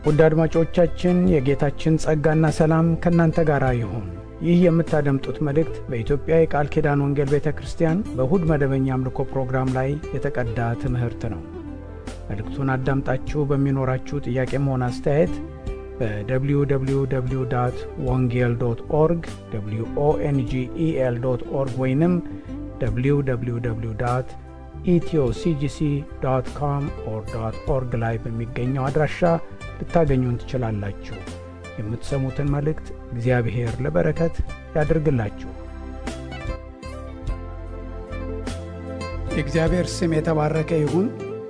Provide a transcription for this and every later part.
ውድ አድማጮቻችን የጌታችን ጸጋና ሰላም ከእናንተ ጋር ይሁን። ይህ የምታደምጡት መልእክት በኢትዮጵያ የቃል ኪዳን ወንጌል ቤተ ክርስቲያን በእሁድ መደበኛ አምልኮ ፕሮግራም ላይ የተቀዳ ትምህርት ነው። መልእክቱን አዳምጣችሁ በሚኖራችሁ ጥያቄም ሆነ አስተያየት በwww ወንጌል ዶት ኦርግ ኦንጌል ዶት ኦርግ ወይንም www ኢትዮሲጂሲ ዶት ኮም ኦር ዶት ኦርግ ላይ በሚገኘው አድራሻ ልታገኙን ትችላላችሁ። የምትሰሙትን መልእክት እግዚአብሔር ለበረከት ያድርግላችሁ። የእግዚአብሔር ስም የተባረከ ይሁን።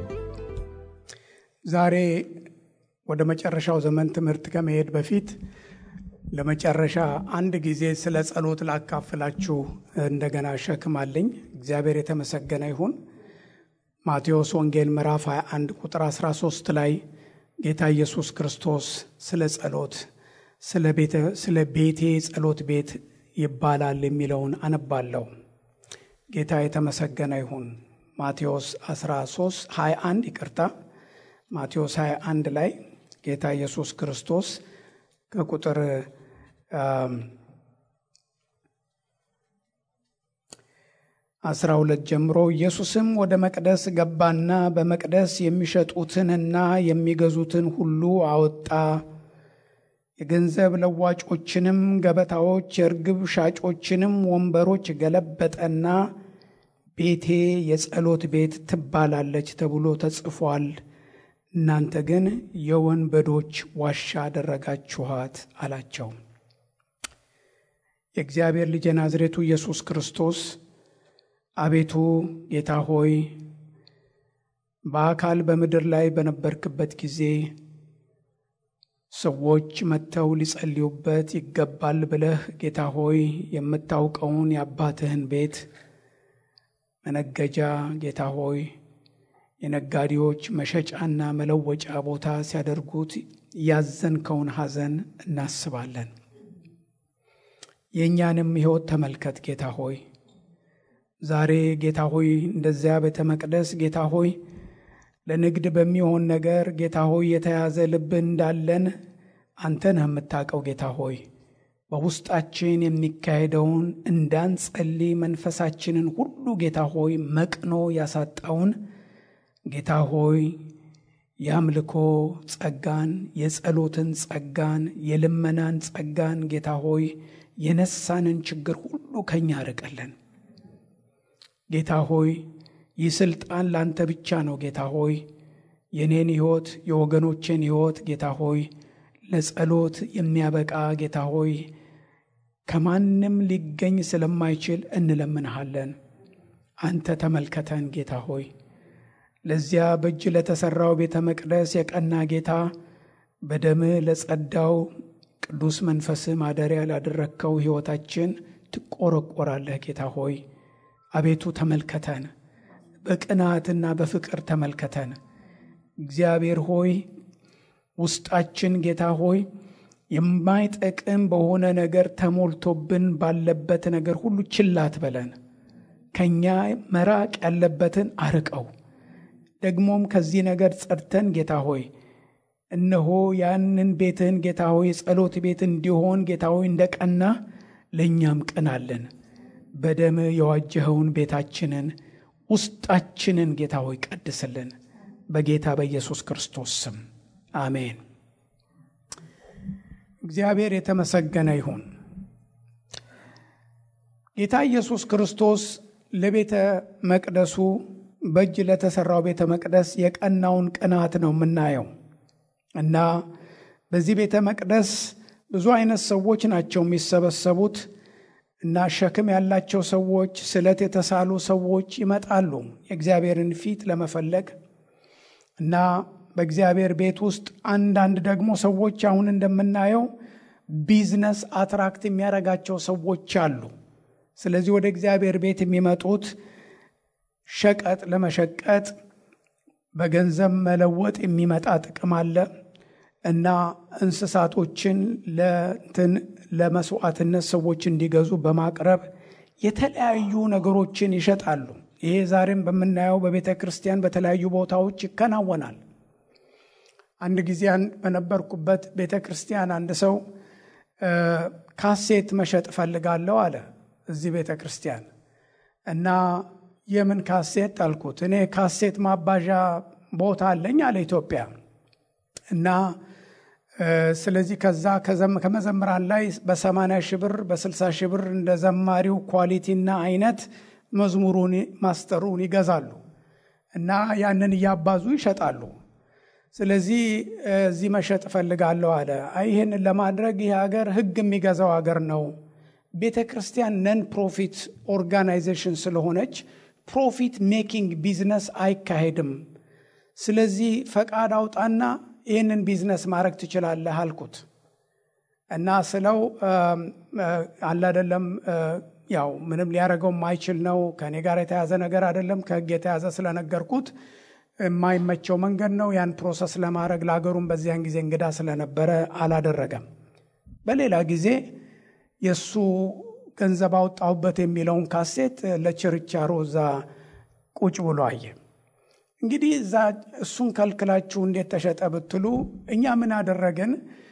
ዛሬ ወደ መጨረሻው ዘመን ትምህርት ከመሄድ በፊት ለመጨረሻ አንድ ጊዜ ስለ ጸሎት ላካፍላችሁ እንደገና ሸክም አለኝ። እግዚአብሔር የተመሰገነ ይሁን። ማቴዎስ ወንጌል ምዕራፍ 21 ቁጥር 13 ላይ ጌታ ኢየሱስ ክርስቶስ ስለ ጸሎት ስለ ቤቴ ጸሎት ቤት ይባላል የሚለውን አነባለሁ። ጌታ የተመሰገነ ይሁን። ማቴዎስ 13 21 ይቅርታ፣ ማቴዎስ 21 ላይ ጌታ ኢየሱስ ክርስቶስ ከቁጥር አስራ ሁለት ጀምሮ ኢየሱስም ወደ መቅደስ ገባና በመቅደስ የሚሸጡትንና የሚገዙትን ሁሉ አወጣ። የገንዘብ ለዋጮችንም ገበታዎች፣ የርግብ ሻጮችንም ወንበሮች ገለበጠና ቤቴ የጸሎት ቤት ትባላለች ተብሎ ተጽፏል፣ እናንተ ግን የወንበዶች ዋሻ አደረጋችኋት አላቸው። የእግዚአብሔር ልጅ የናዝሬቱ ኢየሱስ ክርስቶስ አቤቱ ጌታ ሆይ በአካል በምድር ላይ በነበርክበት ጊዜ ሰዎች መጥተው ሊጸልዩበት ይገባል ብለህ ጌታ ሆይ የምታውቀውን የአባትህን ቤት መነገጃ ጌታ ሆይ የነጋዴዎች መሸጫና መለወጫ ቦታ ሲያደርጉት ያዘንከውን ሐዘን እናስባለን። የእኛንም ሕይወት ተመልከት ጌታ ሆይ ዛሬ ጌታ ሆይ እንደዚያ ቤተ መቅደስ ጌታ ሆይ ለንግድ በሚሆን ነገር ጌታ ሆይ የተያዘ ልብ እንዳለን አንተ ነህ የምታውቀው ጌታ ሆይ በውስጣችን የሚካሄደውን እንዳንጸልይ መንፈሳችንን ሁሉ ጌታ ሆይ መቅኖ ያሳጣውን ጌታ ሆይ የአምልኮ ጸጋን፣ የጸሎትን ጸጋን፣ የልመናን ጸጋን ጌታ ሆይ የነሳንን ችግር ሁሉ ከኛ ርቀለን። ጌታ ሆይ ይህ ስልጣን ላንተ ብቻ ነው። ጌታ ሆይ የኔን ሕይወት የወገኖቼን ሕይወት ጌታ ሆይ ለጸሎት የሚያበቃ ጌታ ሆይ ከማንም ሊገኝ ስለማይችል እንለምንሃለን። አንተ ተመልከተን ጌታ ሆይ ለዚያ በእጅ ለተሠራው ቤተ መቅደስ የቀና ጌታ በደምህ ለጸዳው ቅዱስ መንፈስህ ማደሪያ ላደረግከው ሕይወታችን ትቆረቆራለህ ጌታ ሆይ አቤቱ ተመልከተን፣ በቅናትና በፍቅር ተመልከተን። እግዚአብሔር ሆይ ውስጣችን ጌታ ሆይ የማይጠቅም በሆነ ነገር ተሞልቶብን ባለበት ነገር ሁሉ ችላት በለን። ከእኛ መራቅ ያለበትን አርቀው። ደግሞም ከዚህ ነገር ጸድተን ጌታ ሆይ እነሆ ያንን ቤትህን ጌታ ሆይ ጸሎት ቤት እንዲሆን ጌታ ሆይ እንደቀና ለእኛም ቅናለን። በደም የዋጀኸውን ቤታችንን ውስጣችንን ጌታ ሆይ ቀድስልን። በጌታ በኢየሱስ ክርስቶስ ስም አሜን። እግዚአብሔር የተመሰገነ ይሁን። ጌታ ኢየሱስ ክርስቶስ ለቤተ መቅደሱ በእጅ ለተሠራው ቤተ መቅደስ የቀናውን ቅናት ነው የምናየው እና በዚህ ቤተ መቅደስ ብዙ አይነት ሰዎች ናቸው የሚሰበሰቡት እና ሸክም ያላቸው ሰዎች፣ ስለት የተሳሉ ሰዎች ይመጣሉ የእግዚአብሔርን ፊት ለመፈለግ እና በእግዚአብሔር ቤት ውስጥ አንዳንድ ደግሞ ሰዎች አሁን እንደምናየው ቢዝነስ አትራክት የሚያደርጋቸው ሰዎች አሉ። ስለዚህ ወደ እግዚአብሔር ቤት የሚመጡት ሸቀጥ ለመሸቀጥ በገንዘብ መለወጥ የሚመጣ ጥቅም አለ እና እንስሳቶችን ለእንትን ለመስዋዕትነት ሰዎች እንዲገዙ በማቅረብ የተለያዩ ነገሮችን ይሸጣሉ። ይሄ ዛሬም በምናየው በቤተ ክርስቲያን በተለያዩ ቦታዎች ይከናወናል። አንድ ጊዜ በነበርኩበት ቤተ ክርስቲያን አንድ ሰው ካሴት መሸጥ እፈልጋለሁ አለ እዚህ ቤተ ክርስቲያን እና የምን ካሴት አልኩት። እኔ ካሴት ማባዣ ቦታ አለኝ አለ ኢትዮጵያ እና ስለዚህ ከዛ ከመዘምራን ላይ በሰማንያ ሺህ ብር በስልሳ ሺህ ብር እንደ ዘማሪው ኳሊቲና አይነት መዝሙሩን ማስተሩን ይገዛሉ እና ያንን እያባዙ ይሸጣሉ። ስለዚህ እዚህ መሸጥ እፈልጋለሁ አለ። ይህንን ለማድረግ ይህ ሀገር ሕግ የሚገዛው ሀገር ነው። ቤተ ክርስቲያን ነን ፕሮፊት ኦርጋናይዜሽን ስለሆነች ፕሮፊት ሜኪንግ ቢዝነስ አይካሄድም። ስለዚህ ፈቃድ አውጣና ይህንን ቢዝነስ ማድረግ ትችላለህ አልኩት እና ስለው አላደለም ያው ምንም ሊያደርገው የማይችል ነው። ከእኔ ጋር የተያዘ ነገር አይደለም። ከህግ የተያዘ ስለነገርኩት የማይመቸው መንገድ ነው። ያን ፕሮሰስ ለማድረግ ለሀገሩም በዚያን ጊዜ እንግዳ ስለነበረ አላደረገም። በሌላ ጊዜ የእሱ ገንዘብ አወጣሁበት የሚለውን ካሴት ለችርቻሮ እዛ ቁጭ ብሎ አየ። እንግዲህ እዛ እሱን ከልክላችሁ እንዴት ተሸጠ ብትሉ እኛ ምን አደረግን?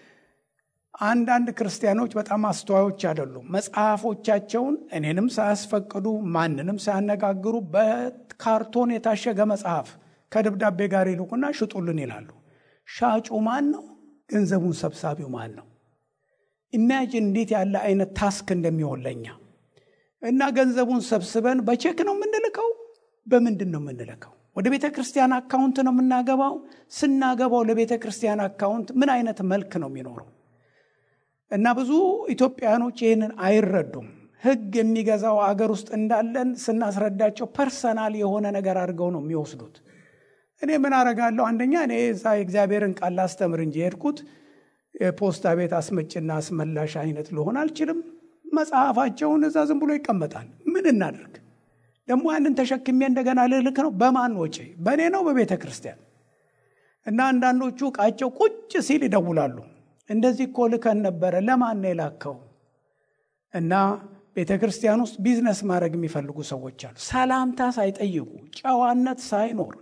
አንዳንድ ክርስቲያኖች በጣም አስተዋዮች አይደሉም። መጽሐፎቻቸውን እኔንም ሳያስፈቅዱ ማንንም ሳያነጋግሩ በካርቶን የታሸገ መጽሐፍ ከደብዳቤ ጋር ይልኩና ሽጡልን ይላሉ። ሻጩ ማን ነው? ገንዘቡን ሰብሳቢው ማን ነው? ኢማጂን እንዴት ያለ አይነት ታስክ እንደሚሆን ለኛ እና ገንዘቡን ሰብስበን በቼክ ነው የምንልከው? በምንድን ነው የምንልከው? ወደ ቤተ ክርስቲያን አካውንት ነው የምናገባው? ስናገባው ለቤተ ክርስቲያን አካውንት ምን አይነት መልክ ነው የሚኖረው? እና ብዙ ኢትዮጵያኖች ይህንን አይረዱም። ሕግ የሚገዛው አገር ውስጥ እንዳለን ስናስረዳቸው ፐርሰናል የሆነ ነገር አድርገው ነው የሚወስዱት። እኔ ምን አረጋለሁ? አንደኛ እኔ እዛ የእግዚአብሔርን ቃል ላስተምር እንጂ የሄድኩት የፖስታ ቤት አስመጭና አስመላሽ አይነት ልሆን አልችልም። መጽሐፋቸውን እዛ ዝም ብሎ ይቀመጣል። ምን እናደርግ ደግሞ ያንን ተሸክሜ እንደገና ልልክ ነው። በማን ወጪ? በእኔ ነው በቤተ ክርስቲያን። እና አንዳንዶቹ እቃቸው ቁጭ ሲል ይደውላሉ። እንደዚህ እኮ ልከን ነበረ፣ ለማን ነው የላከው? እና ቤተ ክርስቲያን ውስጥ ቢዝነስ ማድረግ የሚፈልጉ ሰዎች አሉ። ሰላምታ ሳይጠይቁ ጨዋነት ሳይኖር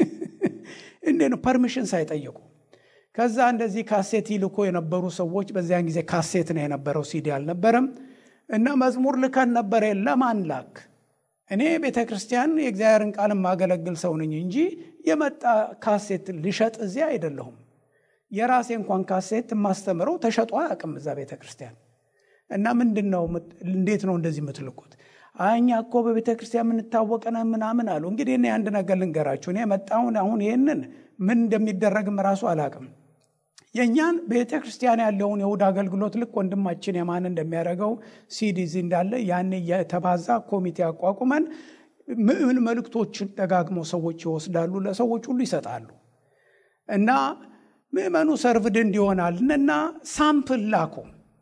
እንዴ ነው ፐርሚሽን ሳይጠይቁ ከዛ እንደዚህ ካሴት ይልኮ የነበሩ ሰዎች በዚያን ጊዜ ካሴት ነው የነበረው፣ ሲዲ አልነበረም። እና መዝሙር ልከን ነበረ። ለማን ላክ? እኔ ቤተ ክርስቲያን የእግዚአብሔርን ቃል የማገለግል ሰው ነኝ እንጂ የመጣ ካሴት ልሸጥ እዚያ አይደለሁም። የራሴ እንኳን ካሴት የማስተምረው ተሸጦ አያውቅም እዛ ቤተ ክርስቲያን። እና ምንድን ነው እንዴት ነው እንደዚህ የምትልኩት? እኛ እኮ በቤተ ክርስቲያን የምንታወቀነ ምናምን አሉ። እንግዲህ እኔ አንድ ነገር ልንገራችሁ። እኔ የመጣውን አሁን ይህንን ምን እንደሚደረግም ራሱ አላውቅም። የእኛን ቤተ ክርስቲያን ያለውን የእሁድ አገልግሎት ልክ ወንድማችን የማን እንደሚያደርገው ሲዲዚ እንዳለ ያን የተባዛ ኮሚቴ አቋቁመን ምን መልእክቶችን ደጋግሞ ሰዎች ይወስዳሉ፣ ለሰዎች ሁሉ ይሰጣሉ። እና ምዕመኑ ሰርቭድ እንዲሆናል እና ሳምፕል ላኩ።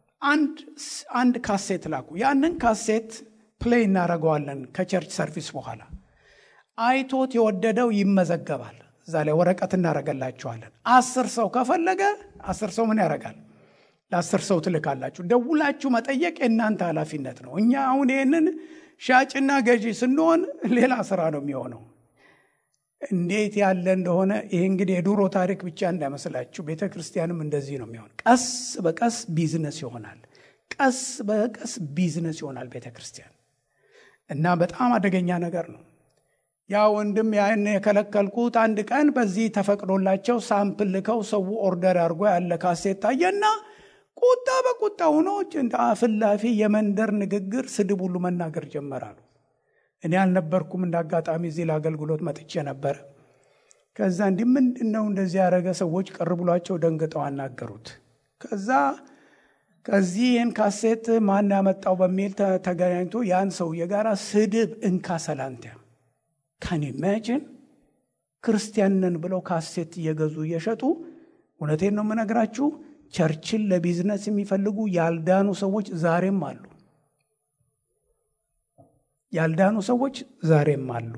አንድ ካሴት ላኩ። ያንን ካሴት ፕሌይ እናደርገዋለን ከቸርች ሰርቪስ በኋላ አይቶት የወደደው ይመዘገባል። እዛ ላይ ወረቀት እናደርገላችኋለን። አስር ሰው ከፈለገ አስር ሰው ምን ያደርጋል? ለአስር ሰው ትልካላችሁ። ደውላችሁ መጠየቅ የእናንተ ኃላፊነት ነው። እኛ አሁን ይህንን ሻጭና ገዢ ስንሆን ሌላ ስራ ነው የሚሆነው። እንዴት ያለ እንደሆነ ይህ እንግዲህ የድሮ ታሪክ ብቻ እንዳይመስላችሁ። ቤተ ክርስቲያንም እንደዚህ ነው የሚሆን። ቀስ በቀስ ቢዝነስ ይሆናል። ቀስ በቀስ ቢዝነስ ይሆናል ቤተ ክርስቲያን እና በጣም አደገኛ ነገር ነው። ያ ወንድም ያን የከለከልኩት አንድ ቀን በዚህ ተፈቅዶላቸው ሳምፕል ልከው ሰው ኦርደር አድርጎ ያለ ካሴት ታየና ቁጣ በቁጣ ሆኖ እንደ አፍላፊ የመንደር ንግግር፣ ስድብ ሁሉ መናገር ጀመራሉ። እኔ አልነበርኩም። እንደ አጋጣሚ እዚህ ለአገልግሎት መጥቼ ነበረ። ከዛ እንዲህ ምንድን ነው እንደዚህ ያደረገ ሰዎች ቅር ብሏቸው ደንግጠው አናገሩት። ከዛ ከዚህ ይህን ካሴት ማን ያመጣው በሚል ተገናኝቶ ያን ሰውዬ ጋር ስድብ እንካ ሰላንቲያ ካን ኢማጂን ክርስቲያንን ብለው ካሴት እየገዙ እየሸጡ እውነቴን ነው የምነግራችሁ ቸርችን ለቢዝነስ የሚፈልጉ ያልዳኑ ሰዎች ዛሬም አሉ ያልዳኑ ሰዎች ዛሬም አሉ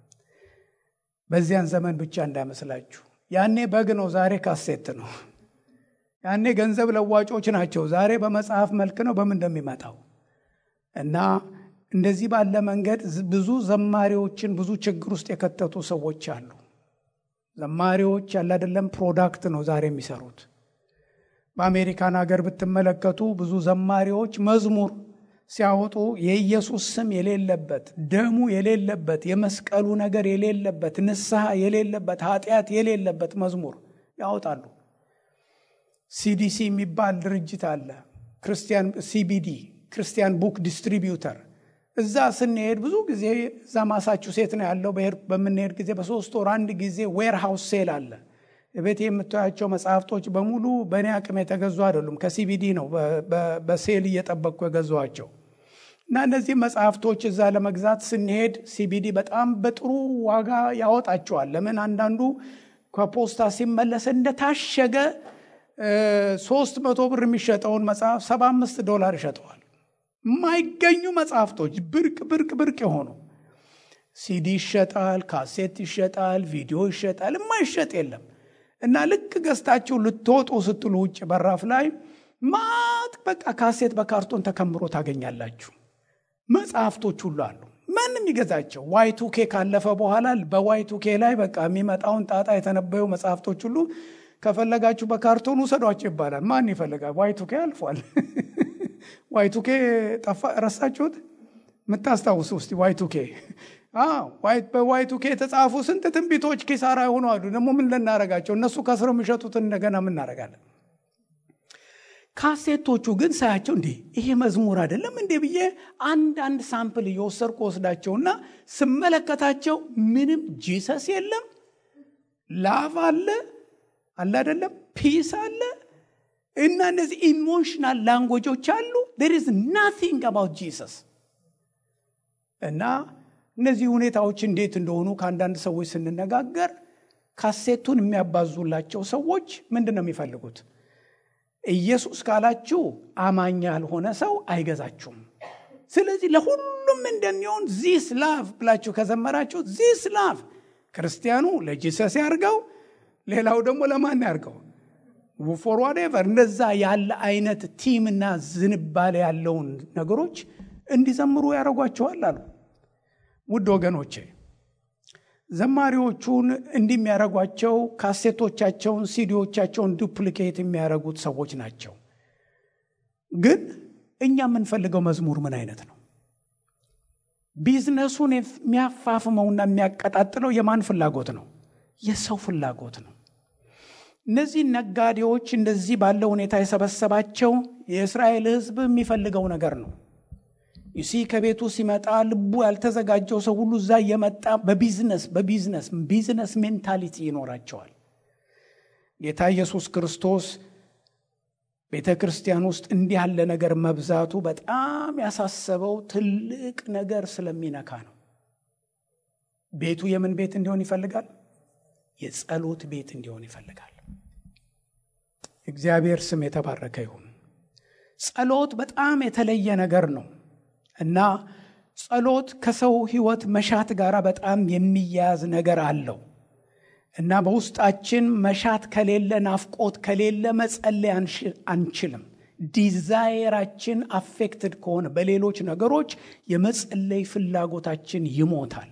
በዚያን ዘመን ብቻ እንዳይመስላችሁ ያኔ በግ ነው ዛሬ ካሴት ነው ያኔ ገንዘብ ለዋጮች ናቸው ዛሬ በመጽሐፍ መልክ ነው በምን እንደሚመጣው እና እንደዚህ ባለ መንገድ ብዙ ዘማሪዎችን ብዙ ችግር ውስጥ የከተቱ ሰዎች አሉ። ዘማሪዎች ያለ አይደለም ፕሮዳክት ነው ዛሬ የሚሰሩት። በአሜሪካን ሀገር ብትመለከቱ ብዙ ዘማሪዎች መዝሙር ሲያወጡ የኢየሱስ ስም የሌለበት ደሙ የሌለበት የመስቀሉ ነገር የሌለበት ንስሐ የሌለበት ኃጢአት የሌለበት መዝሙር ያወጣሉ። ሲዲሲ የሚባል ድርጅት አለ። ክርስቲያን ሲቢዲ ክርስቲያን ቡክ ዲስትሪቢዩተር። እዛ ስንሄድ ብዙ ጊዜ እዛ ማሳቹሴት ነው ያለው። በምንሄድ ጊዜ በሶስት ወር አንድ ጊዜ ዌር ሃውስ ሴል አለ። ቤት የምታያቸው መጽሐፍቶች በሙሉ በእኔ አቅም የተገዙ አይደሉም። ከሲቢዲ ነው በሴል እየጠበቅኩ የገዟቸው እና እነዚህ መጽሐፍቶች እዛ ለመግዛት ስንሄድ ሲቢዲ በጣም በጥሩ ዋጋ ያወጣቸዋል። ለምን አንዳንዱ ከፖስታ ሲመለስ እንደታሸገ ሶስት መቶ ብር የሚሸጠውን መጽሐፍ ሰባ አምስት ዶላር ይሸጠዋል። የማይገኙ መጽሐፍቶች ብርቅ ብርቅ ብርቅ የሆኑ ሲዲ ይሸጣል፣ ካሴት ይሸጣል፣ ቪዲዮ ይሸጣል። የማይሸጥ የለም። እና ልክ ገዝታችሁ ልትወጡ ስትሉ ውጭ በራፍ ላይ ማት በቃ ካሴት በካርቶን ተከምሮ ታገኛላችሁ። መጽሐፍቶች ሁሉ አሉ። ማንም ይገዛቸው። ዋይቱኬ ካለፈ በኋላ በዋይቱኬ ላይ በቃ የሚመጣውን ጣጣ የተነበዩ መጽሐፍቶች ሁሉ ከፈለጋችሁ በካርቶን ውሰዷቸው ይባላል። ማን ይፈልጋል? ዋይቱኬ አልፏል። ዋይቱኬ ጠፋ። ረሳችሁት? የምታስታውሱ ውስጥ ዋይቱኬ በዋይቱኬ የተጻፉ ስንት ትንቢቶች ኪሳራ የሆኑ አሉ። ደግሞ ምን ልናረጋቸው? እነሱ ከስረው የሚሸጡትን እንደገና ምናረጋለን? ካሴቶቹ ግን ሳያቸው እንዲህ ይሄ መዝሙር አይደለም እንዴ ብዬ አንድ አንድ ሳምፕል እየወሰድኩ ወስዳቸውና ስመለከታቸው ምንም ጂሰስ የለም፣ ላቭ አለ አለ አይደለም፣ ፒስ አለ እና እነዚህ ኢሞሽናል ላንጎጆች አሉ። ዴር ኢዝ ናቲንግ አባውት ጂሰስ እና እነዚህ ሁኔታዎች እንዴት እንደሆኑ ከአንዳንድ ሰዎች ስንነጋገር ካሴቱን የሚያባዙላቸው ሰዎች ምንድን ነው የሚፈልጉት? ኢየሱስ ካላችሁ አማኝ ያልሆነ ሰው አይገዛችሁም። ስለዚህ ለሁሉም እንደሚሆን ዚስ ላቭ ብላችሁ ከዘመራችሁ ዚስ ላቭ ክርስቲያኑ ለጂሰስ ያርገው፣ ሌላው ደግሞ ለማን ያርገው ፎር ዋቴቨር እንደዛ ያለ አይነት ቲምና ዝንባሌ ያለውን ነገሮች እንዲዘምሩ ያደርጓቸዋል አሉ። ውድ ወገኖቼ ዘማሪዎቹን እንዲህ የሚያደርጓቸው ካሴቶቻቸውን፣ ሲዲዎቻቸውን ዱፕሊኬት የሚያደርጉት ሰዎች ናቸው። ግን እኛ የምንፈልገው መዝሙር ምን አይነት ነው? ቢዝነሱን የሚያፋፍመውና የሚያቀጣጥለው የማን ፍላጎት ነው? የሰው ፍላጎት ነው። እነዚህ ነጋዴዎች እንደዚህ ባለ ሁኔታ የሰበሰባቸው የእስራኤል ሕዝብ የሚፈልገው ነገር ነው። ዩሲ ከቤቱ ሲመጣ ልቡ ያልተዘጋጀው ሰው ሁሉ እዛ እየመጣ በቢዝነስ በቢዝነስ ቢዝነስ ሜንታሊቲ ይኖራቸዋል። ጌታ ኢየሱስ ክርስቶስ ቤተ ክርስቲያን ውስጥ እንዲህ ያለ ነገር መብዛቱ በጣም ያሳሰበው ትልቅ ነገር ስለሚነካ ነው። ቤቱ የምን ቤት እንዲሆን ይፈልጋል? የጸሎት ቤት እንዲሆን ይፈልጋል። እግዚአብሔር ስም የተባረከ ይሁን። ጸሎት በጣም የተለየ ነገር ነው እና ጸሎት ከሰው ሕይወት መሻት ጋር በጣም የሚያያዝ ነገር አለው እና በውስጣችን መሻት ከሌለ፣ ናፍቆት ከሌለ መጸለይ አንችልም። ዲዛይራችን አፌክትድ ከሆነ በሌሎች ነገሮች የመጸለይ ፍላጎታችን ይሞታል።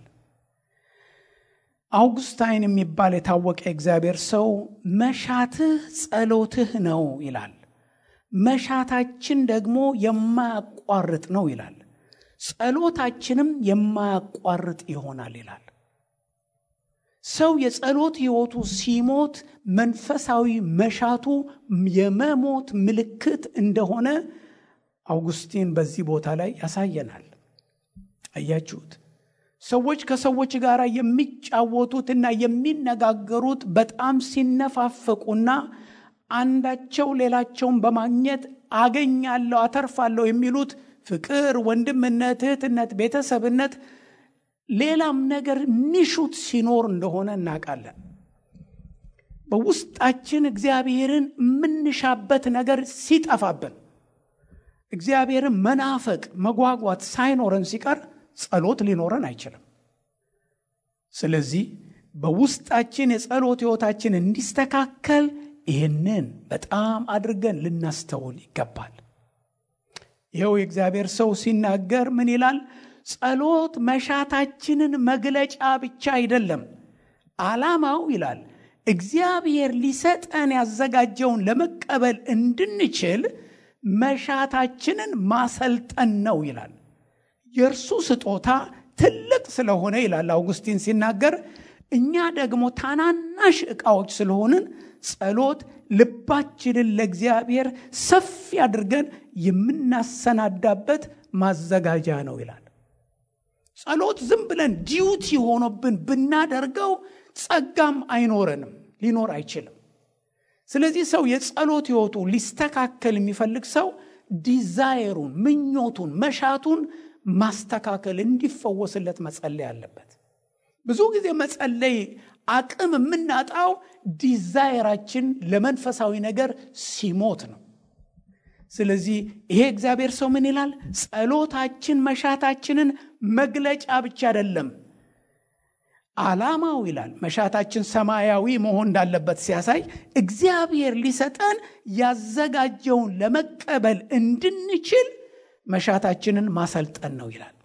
አውግስታይን የሚባል የታወቀ እግዚአብሔር ሰው መሻትህ ጸሎትህ ነው ይላል። መሻታችን ደግሞ የማያቋርጥ ነው ይላል። ጸሎታችንም የማያቋርጥ ይሆናል ይላል። ሰው የጸሎት ሕይወቱ ሲሞት መንፈሳዊ መሻቱ የመሞት ምልክት እንደሆነ አውጉስቲን በዚህ ቦታ ላይ ያሳየናል። አያችሁት? ሰዎች ከሰዎች ጋር የሚጫወቱትና የሚነጋገሩት በጣም ሲነፋፈቁና አንዳቸው ሌላቸውን በማግኘት አገኛለሁ፣ አተርፋለሁ የሚሉት ፍቅር፣ ወንድምነት፣ እህትነት፣ ቤተሰብነት ሌላም ነገር ሚሹት ሲኖር እንደሆነ እናውቃለን። በውስጣችን እግዚአብሔርን የምንሻበት ነገር ሲጠፋብን እግዚአብሔርን መናፈቅ መጓጓት ሳይኖረን ሲቀር ጸሎት ሊኖረን አይችልም። ስለዚህ በውስጣችን የጸሎት ሕይወታችን እንዲስተካከል ይህንን በጣም አድርገን ልናስተውል ይገባል። ይኸው የእግዚአብሔር ሰው ሲናገር ምን ይላል? ጸሎት መሻታችንን መግለጫ ብቻ አይደለም። ዓላማው ይላል እግዚአብሔር ሊሰጠን ያዘጋጀውን ለመቀበል እንድንችል መሻታችንን ማሰልጠን ነው ይላል። የእርሱ ስጦታ ትልቅ ስለሆነ ይላል አውጉስቲን ሲናገር፣ እኛ ደግሞ ታናናሽ ዕቃዎች ስለሆንን ጸሎት ልባችንን ለእግዚአብሔር ሰፊ አድርገን የምናሰናዳበት ማዘጋጃ ነው ይላል። ጸሎት ዝም ብለን ዲዩቲ ሆኖብን ብናደርገው ጸጋም አይኖረንም፣ ሊኖር አይችልም። ስለዚህ ሰው የጸሎት ሕይወቱ ሊስተካከል የሚፈልግ ሰው ዲዛይሩን፣ ምኞቱን፣ መሻቱን ማስተካከል እንዲፈወስለት መጸለይ አለበት። ብዙ ጊዜ መጸለይ አቅም የምናጣው ዲዛይራችን ለመንፈሳዊ ነገር ሲሞት ነው። ስለዚህ ይሄ እግዚአብሔር ሰው ምን ይላል? ጸሎታችን መሻታችንን መግለጫ ብቻ አይደለም ዓላማው ይላል መሻታችን ሰማያዊ መሆን እንዳለበት ሲያሳይ እግዚአብሔር ሊሰጠን ያዘጋጀውን ለመቀበል እንድንችል መሻታችንን ማሰልጠን ነው ይላል።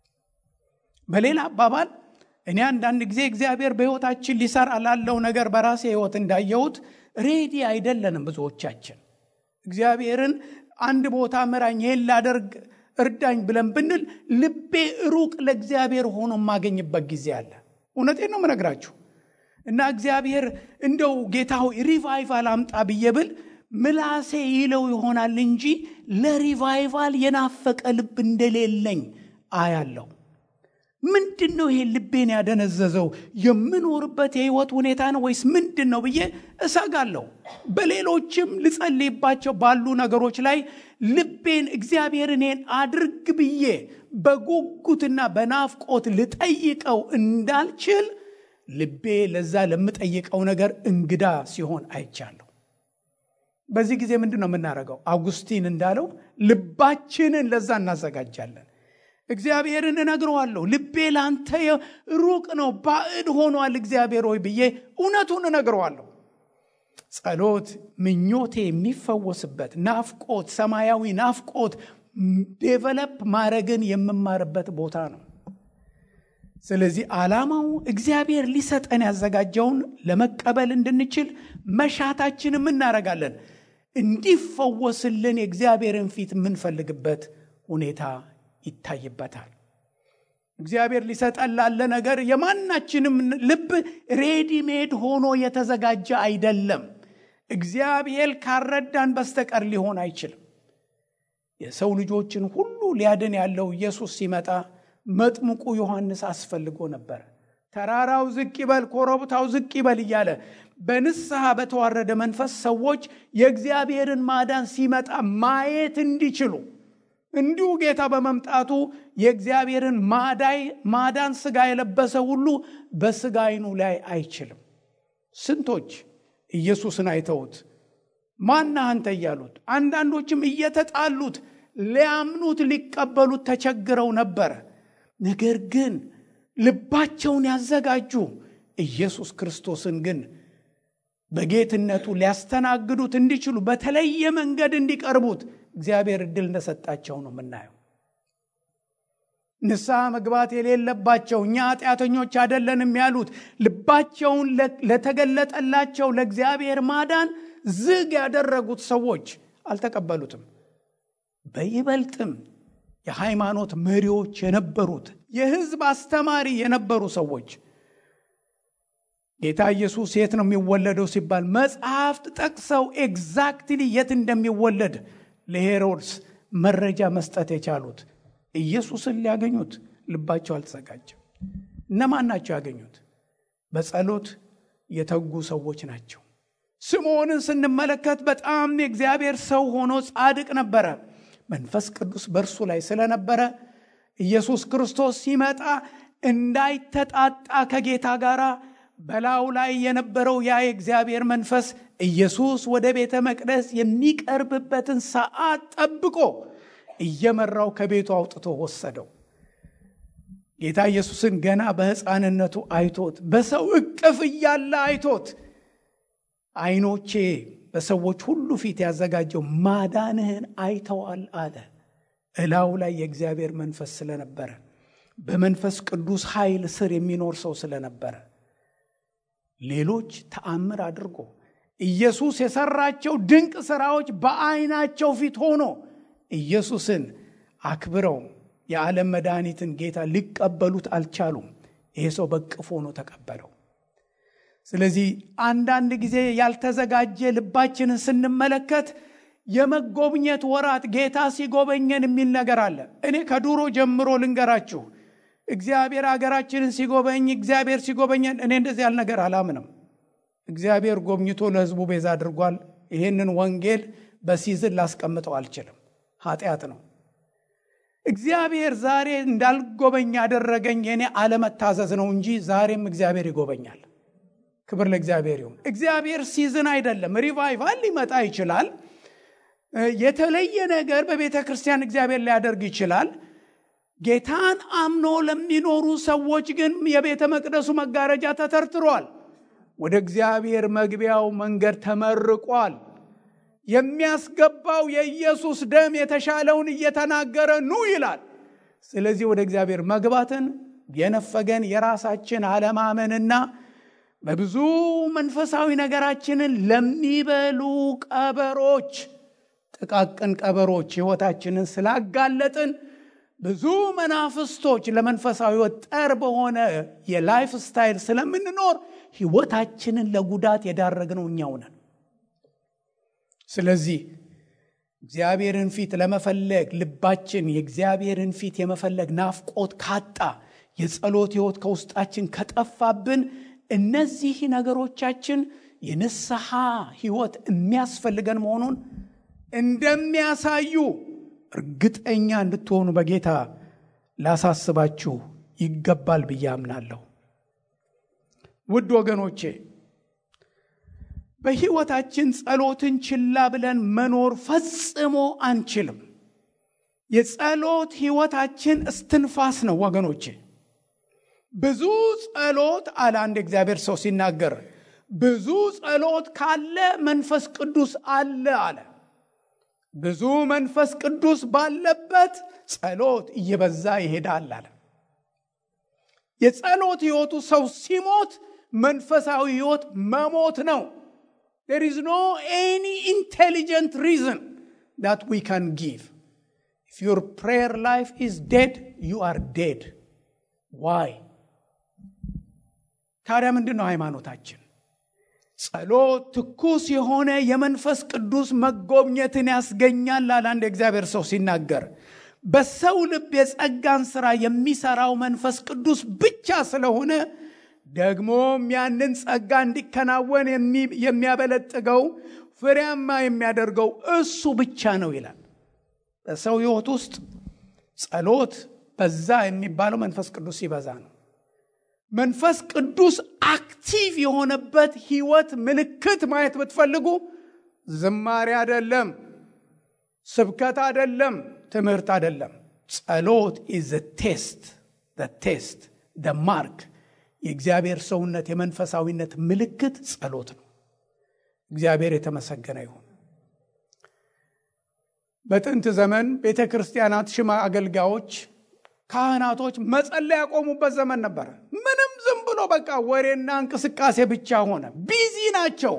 በሌላ አባባል እኔ አንዳንድ ጊዜ እግዚአብሔር በሕይወታችን ሊሰራ ላለው ነገር በራሴ ሕይወት እንዳየሁት ሬዲ አይደለንም። ብዙዎቻችን እግዚአብሔርን አንድ ቦታ ምራኝ፣ ይሄን ላደርግ እርዳኝ ብለን ብንል ልቤ ሩቅ ለእግዚአብሔር ሆኖ የማገኝበት ጊዜ አለ። እውነቴን ነው የምነግራችሁ። እና እግዚአብሔር እንደው ጌታ ሆይ ሪቫይቫል አምጣ ብዬ ብል ምላሴ ይለው ይሆናል እንጂ ለሪቫይቫል የናፈቀ ልብ እንደሌለኝ አያለው። ምንድን ነው ይሄ ልቤን ያደነዘዘው? የምኖርበት የህይወት ሁኔታ ነው ወይስ ምንድን ነው ብዬ እሰጋለሁ። በሌሎችም ልጸልይባቸው ባሉ ነገሮች ላይ ልቤን እግዚአብሔር እኔን አድርግ ብዬ በጉጉትና በናፍቆት ልጠይቀው እንዳልችል ልቤ ለዛ ለምጠይቀው ነገር እንግዳ ሲሆን አይቻለሁ። በዚህ ጊዜ ምንድን ነው የምናደርገው? አውጉስቲን እንዳለው ልባችንን ለዛ እናዘጋጃለን። እግዚአብሔርን እነግረዋለሁ። ልቤ ላንተ ሩቅ ነው፣ ባዕድ ሆኗል እግዚአብሔር ሆይ ብዬ እውነቱን እነግረዋለሁ። ጸሎት ምኞቴ የሚፈወስበት ናፍቆት፣ ሰማያዊ ናፍቆት ዴቨለፕ ማድረግን የምማርበት ቦታ ነው። ስለዚህ ዓላማው እግዚአብሔር ሊሰጠን ያዘጋጀውን ለመቀበል እንድንችል መሻታችንም እናደርጋለን። እንዲፈወስልን የእግዚአብሔርን ፊት የምንፈልግበት ሁኔታ ይታይበታል። እግዚአብሔር ሊሰጠን ላለ ነገር የማናችንም ልብ ሬዲሜድ ሆኖ የተዘጋጀ አይደለም። እግዚአብሔር ካረዳን በስተቀር ሊሆን አይችልም። የሰው ልጆችን ሁሉ ሊያድን ያለው ኢየሱስ ሲመጣ መጥምቁ ዮሐንስ አስፈልጎ ነበር። ተራራው ዝቅ ይበል፣ ኮረብታው ዝቅ ይበል እያለ በንስሐ በተዋረደ መንፈስ ሰዎች የእግዚአብሔርን ማዳን ሲመጣ ማየት እንዲችሉ እንዲሁ ጌታ በመምጣቱ የእግዚአብሔርን ማዳይ ማዳን ስጋ የለበሰ ሁሉ በስጋ አይኑ ላይ አይችልም። ስንቶች ኢየሱስን አይተውት ማና አንተ እያሉት፣ አንዳንዶችም እየተጣሉት ሊያምኑት ሊቀበሉት ተቸግረው ነበረ። ነገር ግን ልባቸውን ያዘጋጁ ኢየሱስ ክርስቶስን ግን በጌትነቱ ሊያስተናግዱት እንዲችሉ በተለየ መንገድ እንዲቀርቡት እግዚአብሔር እድል እንደሰጣቸው ነው የምናየው። ንስሐ መግባት የሌለባቸው እኛ ኃጢአተኞች አይደለንም ያሉት ልባቸውን ለተገለጠላቸው ለእግዚአብሔር ማዳን ዝግ ያደረጉት ሰዎች አልተቀበሉትም። በይበልጥም የሃይማኖት መሪዎች የነበሩት የሕዝብ አስተማሪ የነበሩ ሰዎች ጌታ ኢየሱስ የት ነው የሚወለደው ሲባል መጽሐፍት ጠቅሰው ኤግዛክትሊ የት እንደሚወለድ ለሄሮድስ መረጃ መስጠት የቻሉት ኢየሱስን ሊያገኙት ልባቸው አልተዘጋጀም። እነማን ናቸው ያገኙት? በጸሎት የተጉ ሰዎች ናቸው። ስምዖንን ስንመለከት በጣም የእግዚአብሔር ሰው ሆኖ ጻድቅ ነበረ። መንፈስ ቅዱስ በእርሱ ላይ ስለነበረ ኢየሱስ ክርስቶስ ሲመጣ እንዳይተጣጣ ከጌታ ጋር በላዩ ላይ የነበረው ያ የእግዚአብሔር መንፈስ ኢየሱስ ወደ ቤተ መቅደስ የሚቀርብበትን ሰዓት ጠብቆ እየመራው ከቤቱ አውጥቶ ወሰደው። ጌታ ኢየሱስን ገና በሕፃንነቱ አይቶት በሰው እቅፍ እያለ አይቶት ዓይኖቼ በሰዎች ሁሉ ፊት ያዘጋጀው ማዳንህን አይተዋል አለ። እላው ላይ የእግዚአብሔር መንፈስ ስለነበረ በመንፈስ ቅዱስ ኃይል ስር የሚኖር ሰው ስለነበረ ሌሎች ተአምር አድርጎ ኢየሱስ የሰራቸው ድንቅ ስራዎች በአይናቸው ፊት ሆኖ ኢየሱስን አክብረው የዓለም መድኃኒትን ጌታ ሊቀበሉት አልቻሉም። ይሄ ሰው በቅፎ ሆኖ ተቀበለው። ስለዚህ አንዳንድ ጊዜ ያልተዘጋጀ ልባችንን ስንመለከት የመጎብኘት ወራት ጌታ ሲጎበኘን የሚል ነገር አለ። እኔ ከዱሮ ጀምሮ ልንገራችሁ፣ እግዚአብሔር ሀገራችንን ሲጎበኝ እግዚአብሔር ሲጎበኘን እኔ እንደዚህ ያለ ነገር አላምንም። እግዚአብሔር ጎብኝቶ ለሕዝቡ ቤዛ አድርጓል። ይህንን ወንጌል በሲዝን ላስቀምጠው አልችልም፣ ኃጢአት ነው። እግዚአብሔር ዛሬ እንዳልጎበኝ ያደረገኝ የእኔ አለመታዘዝ ነው እንጂ ዛሬም እግዚአብሔር ይጎበኛል። ክብር ለእግዚአብሔር ይሁን። እግዚአብሔር ሲዝን አይደለም። ሪቫይቫል ሊመጣ ይችላል። የተለየ ነገር በቤተ ክርስቲያን እግዚአብሔር ሊያደርግ ይችላል። ጌታን አምኖ ለሚኖሩ ሰዎች ግን የቤተ መቅደሱ መጋረጃ ተተርትሯል። ወደ እግዚአብሔር መግቢያው መንገድ ተመርቋል። የሚያስገባው የኢየሱስ ደም የተሻለውን እየተናገረ ኑ ይላል። ስለዚህ ወደ እግዚአብሔር መግባትን የነፈገን የራሳችን አለማመንና በብዙ መንፈሳዊ ነገራችንን ለሚበሉ ቀበሮች፣ ጥቃቅን ቀበሮች ሕይወታችንን ስላጋለጥን ብዙ መናፍስቶች ለመንፈሳዊ ሕይወት ጠር በሆነ የላይፍ ስታይል ስለምንኖር ሕይወታችንን ለጉዳት የዳረግነው እኛው ነን። ስለዚህ እግዚአብሔርን ፊት ለመፈለግ ልባችን የእግዚአብሔርን ፊት የመፈለግ ናፍቆት ካጣ የጸሎት ሕይወት ከውስጣችን ከጠፋብን እነዚህ ነገሮቻችን የንስሐ ሕይወት የሚያስፈልገን መሆኑን እንደሚያሳዩ እርግጠኛ እንድትሆኑ በጌታ ላሳስባችሁ ይገባል ብዬ አምናለሁ። ውድ ወገኖቼ በሕይወታችን ጸሎትን ችላ ብለን መኖር ፈጽሞ አንችልም። የጸሎት ሕይወታችን እስትንፋስ ነው ወገኖቼ። ብዙ ጸሎት አለ አንድ እግዚአብሔር ሰው ሲናገር፣ ብዙ ጸሎት ካለ መንፈስ ቅዱስ አለ አለ። ብዙ መንፈስ ቅዱስ ባለበት ጸሎት እየበዛ ይሄዳል አለ። የጸሎት ሕይወቱ ሰው ሲሞት መንፈሳዊ ሕይወት መሞት ነው። there is no any intelligent reason that we can give if your prayer life is dead you are dead why ታዲያ ምንድን ነው ሃይማኖታችን ጸሎት ትኩስ የሆነ የመንፈስ ቅዱስ መጎብኘትን ያስገኛል አለ አንድ የእግዚአብሔር ሰው ሲናገር በሰው ልብ የጸጋን ሥራ የሚሰራው መንፈስ ቅዱስ ብቻ ስለሆነ ደግሞም ያንን ጸጋ እንዲከናወን የሚያበለጥገው ፍሬያማ የሚያደርገው እሱ ብቻ ነው ይላል። በሰው ሕይወት ውስጥ ጸሎት በዛ የሚባለው መንፈስ ቅዱስ ሲበዛ ነው። መንፈስ ቅዱስ አክቲቭ የሆነበት ሕይወት ምልክት ማየት ብትፈልጉ ዝማሬ አይደለም፣ ስብከት አይደለም፣ ትምህርት አይደለም። ጸሎት ኢዝ ቴስት ቴስት ማርክ የእግዚአብሔር ሰውነት የመንፈሳዊነት ምልክት ጸሎት ነው። እግዚአብሔር የተመሰገነ ይሁን። በጥንት ዘመን ቤተ ክርስቲያናት ሽማ አገልጋዮች፣ ካህናቶች መጸለይ ያቆሙበት ዘመን ነበረ። ምንም ዝም ብሎ በቃ ወሬና እንቅስቃሴ ብቻ ሆነ። ቢዚ ናቸው።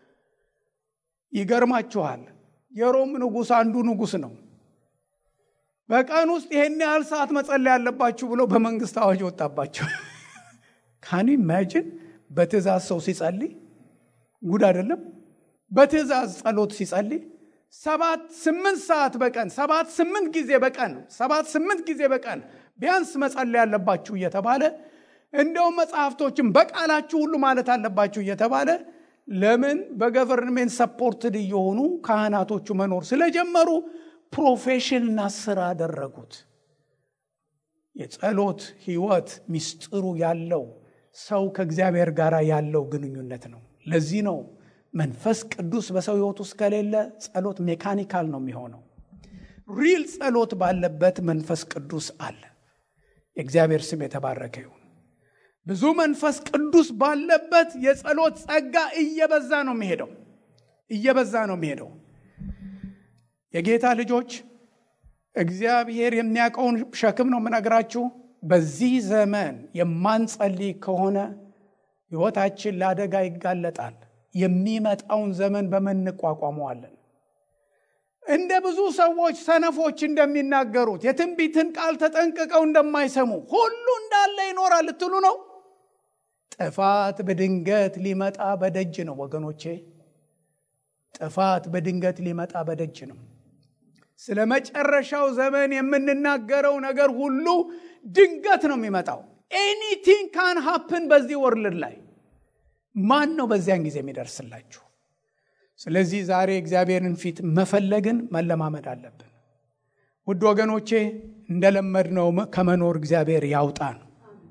ይገርማችኋል። የሮም ንጉሥ አንዱ ንጉሥ ነው። በቀን ውስጥ ይሄን ያህል ሰዓት መጸለይ ያለባችሁ ብሎ በመንግስት አዋጅ ወጣባቸው። ካኒ ኢማጂን በትእዛዝ ሰው ሲጸልይ ጉድ አይደለም። በትእዛዝ ጸሎት ሲጸልይ ሰባት ስምንት ሰዓት በቀን ሰባት ስምንት ጊዜ በቀን ሰባት ስምንት ጊዜ በቀን ቢያንስ መጸለይ ያለባችሁ እየተባለ እንደውም መጽሐፍቶችን በቃላችሁ ሁሉ ማለት አለባችሁ እየተባለ ለምን በገቨርንሜንት ሰፖርትድ እየሆኑ ካህናቶቹ መኖር ስለጀመሩ ፕሮፌሽንና ስራ አደረጉት። የጸሎት ህይወት ሚስጥሩ ያለው ሰው ከእግዚአብሔር ጋር ያለው ግንኙነት ነው። ለዚህ ነው መንፈስ ቅዱስ በሰው ህይወት ውስጥ ከሌለ ጸሎት ሜካኒካል ነው የሚሆነው። ሪል ጸሎት ባለበት መንፈስ ቅዱስ አለ። የእግዚአብሔር ስም የተባረከ ይሁን። ብዙ መንፈስ ቅዱስ ባለበት የጸሎት ጸጋ እየበዛ ነው የሚሄደው እየበዛ ነው የሚሄደው። የጌታ ልጆች እግዚአብሔር የሚያውቀውን ሸክም ነው የምነግራችሁ። በዚህ ዘመን የማንጸልይ ከሆነ ሕይወታችን ለአደጋ ይጋለጣል። የሚመጣውን ዘመን በምን እንቋቋመዋለን? እንደ ብዙ ሰዎች ሰነፎች እንደሚናገሩት የትንቢትን ቃል ተጠንቅቀው እንደማይሰሙ ሁሉ እንዳለ ይኖራል ልትሉ ነው? ጥፋት በድንገት ሊመጣ በደጅ ነው ወገኖቼ። ጥፋት በድንገት ሊመጣ በደጅ ነው። ስለ መጨረሻው ዘመን የምንናገረው ነገር ሁሉ ድንገት ነው የሚመጣው። ኤኒቲንግ ካን ሀፕን በዚህ ወርልድ ላይ ማን ነው በዚያን ጊዜ የሚደርስላችሁ? ስለዚህ ዛሬ እግዚአብሔርን ፊት መፈለግን መለማመድ አለብን። ውድ ወገኖቼ እንደለመድነው ከመኖር እግዚአብሔር ያውጣን።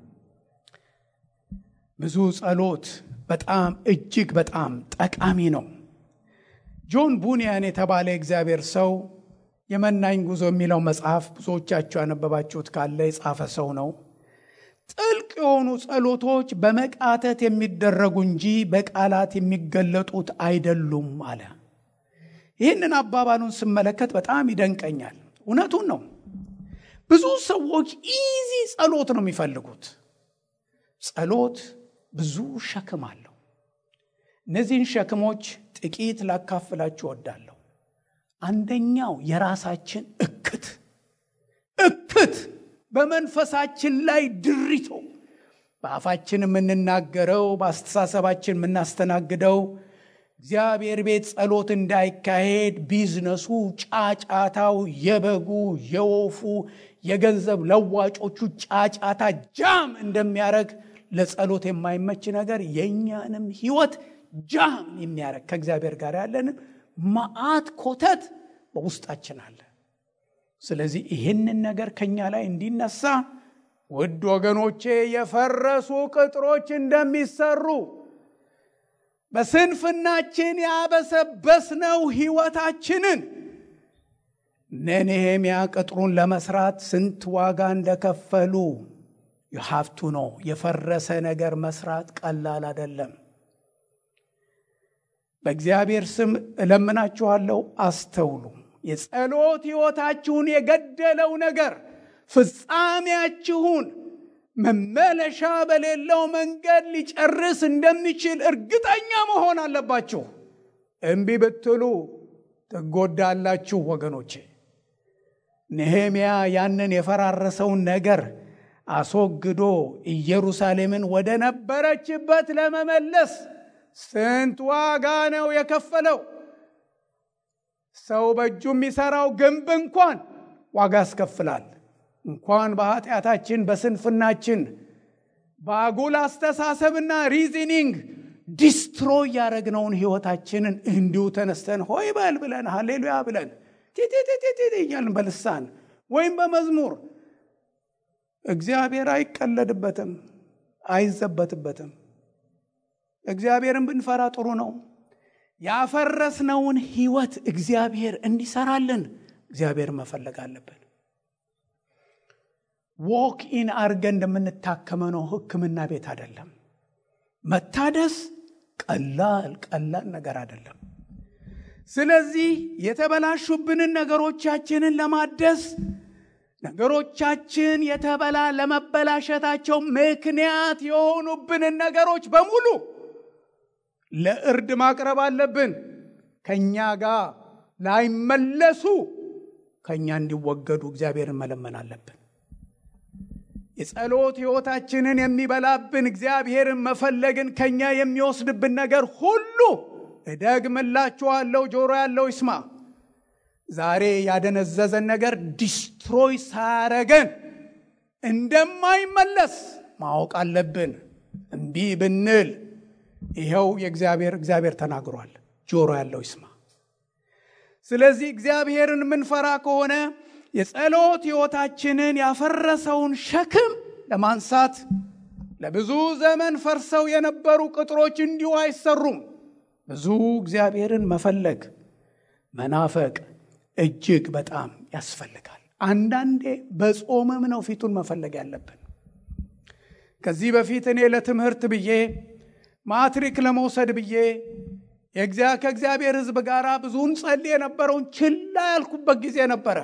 ብዙ ጸሎት በጣም እጅግ በጣም ጠቃሚ ነው። ጆን ቡኒያን የተባለ እግዚአብሔር ሰው የመናኝ ጉዞ የሚለው መጽሐፍ ብዙዎቻችሁ ያነበባችሁት ካለ የጻፈ ሰው ነው። ጥልቅ የሆኑ ጸሎቶች በመቃተት የሚደረጉ እንጂ በቃላት የሚገለጡት አይደሉም አለ። ይህንን አባባሉን ስመለከት በጣም ይደንቀኛል። እውነቱን ነው። ብዙ ሰዎች ኢዚ ጸሎት ነው የሚፈልጉት። ጸሎት ብዙ ሸክም አለው። እነዚህን ሸክሞች ጥቂት ላካፍላችሁ እወዳለሁ። አንደኛው የራሳችን እክት እክት በመንፈሳችን ላይ ድሪቶ በአፋችን የምንናገረው በአስተሳሰባችን የምናስተናግደው እግዚአብሔር ቤት ጸሎት እንዳይካሄድ ቢዝነሱ፣ ጫጫታው፣ የበጉ፣ የወፉ፣ የገንዘብ ለዋጮቹ ጫጫታ ጃም እንደሚያደርግ ለጸሎት የማይመች ነገር የእኛንም ህይወት ጃም የሚያደርግ ከእግዚአብሔር ጋር ያለንም መዓት ኮተት በውስጣችን አለ። ስለዚህ ይህንን ነገር ከኛ ላይ እንዲነሳ ውድ ወገኖቼ የፈረሱ ቅጥሮች እንደሚሰሩ በስንፍናችን ያበሰበስነው ህይወታችንን ነኔሄምያ ቅጥሩን ለመስራት ስንት ዋጋ እንደከፈሉ ሀብቱ ነው። የፈረሰ ነገር መስራት ቀላል አይደለም። በእግዚአብሔር ስም እለምናችኋለሁ፣ አስተውሉ። የጸሎት ሕይወታችሁን የገደለው ነገር ፍጻሜያችሁን መመለሻ በሌለው መንገድ ሊጨርስ እንደሚችል እርግጠኛ መሆን አለባችሁ። እምቢ ብትሉ ትጎዳላችሁ ወገኖቼ። ነህምያ ያንን የፈራረሰውን ነገር አስወግዶ ኢየሩሳሌምን ወደ ነበረችበት ለመመለስ ስንት ዋጋ ነው የከፈለው? ሰው በእጁ የሚሰራው ግንብ እንኳን ዋጋ ያስከፍላል። እንኳን በኃጢአታችን በስንፍናችን በአጉል አስተሳሰብና ሪዝኒንግ ዲስትሮይ ያደረግነውን ህይወታችንን እንዲሁ ተነስተን ሆይ በል ብለን ሃሌሉያ ብለን ቲቲቲቲ እያልን በልሳን ወይም በመዝሙር እግዚአብሔር አይቀለድበትም፣ አይዘበትበትም። እግዚአብሔርን ብንፈራ ጥሩ ነው። ያፈረስነውን ህይወት እግዚአብሔር እንዲሰራልን እግዚአብሔር መፈለግ አለብን። ዎክ ኢን አርገን እንደምንታከመ ነው። ህክምና ቤት አይደለም። መታደስ ቀላል ቀላል ነገር አይደለም። ስለዚህ የተበላሹብንን ነገሮቻችንን ለማደስ ነገሮቻችን የተበላ ለመበላሸታቸው ምክንያት የሆኑብንን ነገሮች በሙሉ ለእርድ ማቅረብ አለብን። ከእኛ ጋር ላይመለሱ ከእኛ እንዲወገዱ እግዚአብሔርን መለመን አለብን። የጸሎት ሕይወታችንን የሚበላብን እግዚአብሔርን መፈለግን ከእኛ የሚወስድብን ነገር ሁሉ እደግምላችኋለሁ፣ ጆሮ ያለው ይስማ። ዛሬ ያደነዘዘን ነገር ዲስትሮይ ሳያረገን እንደማይመለስ ማወቅ አለብን። እምቢ ብንል ይኸው የእግዚአብሔር እግዚአብሔር ተናግሯል። ጆሮ ያለው ይስማ። ስለዚህ እግዚአብሔርን የምንፈራ ከሆነ የጸሎት ሕይወታችንን ያፈረሰውን ሸክም ለማንሳት ለብዙ ዘመን ፈርሰው የነበሩ ቅጥሮች እንዲሁ አይሰሩም። ብዙ እግዚአብሔርን መፈለግ መናፈቅ እጅግ በጣም ያስፈልጋል። አንዳንዴ በጾምም ነው ፊቱን መፈለግ ያለብን። ከዚህ በፊት እኔ ለትምህርት ብዬ ማትሪክ ለመውሰድ ብዬ ከእግዚአብሔር ሕዝብ ጋር ብዙን ጸልይ የነበረውን ችላ ያልኩበት ጊዜ ነበረ።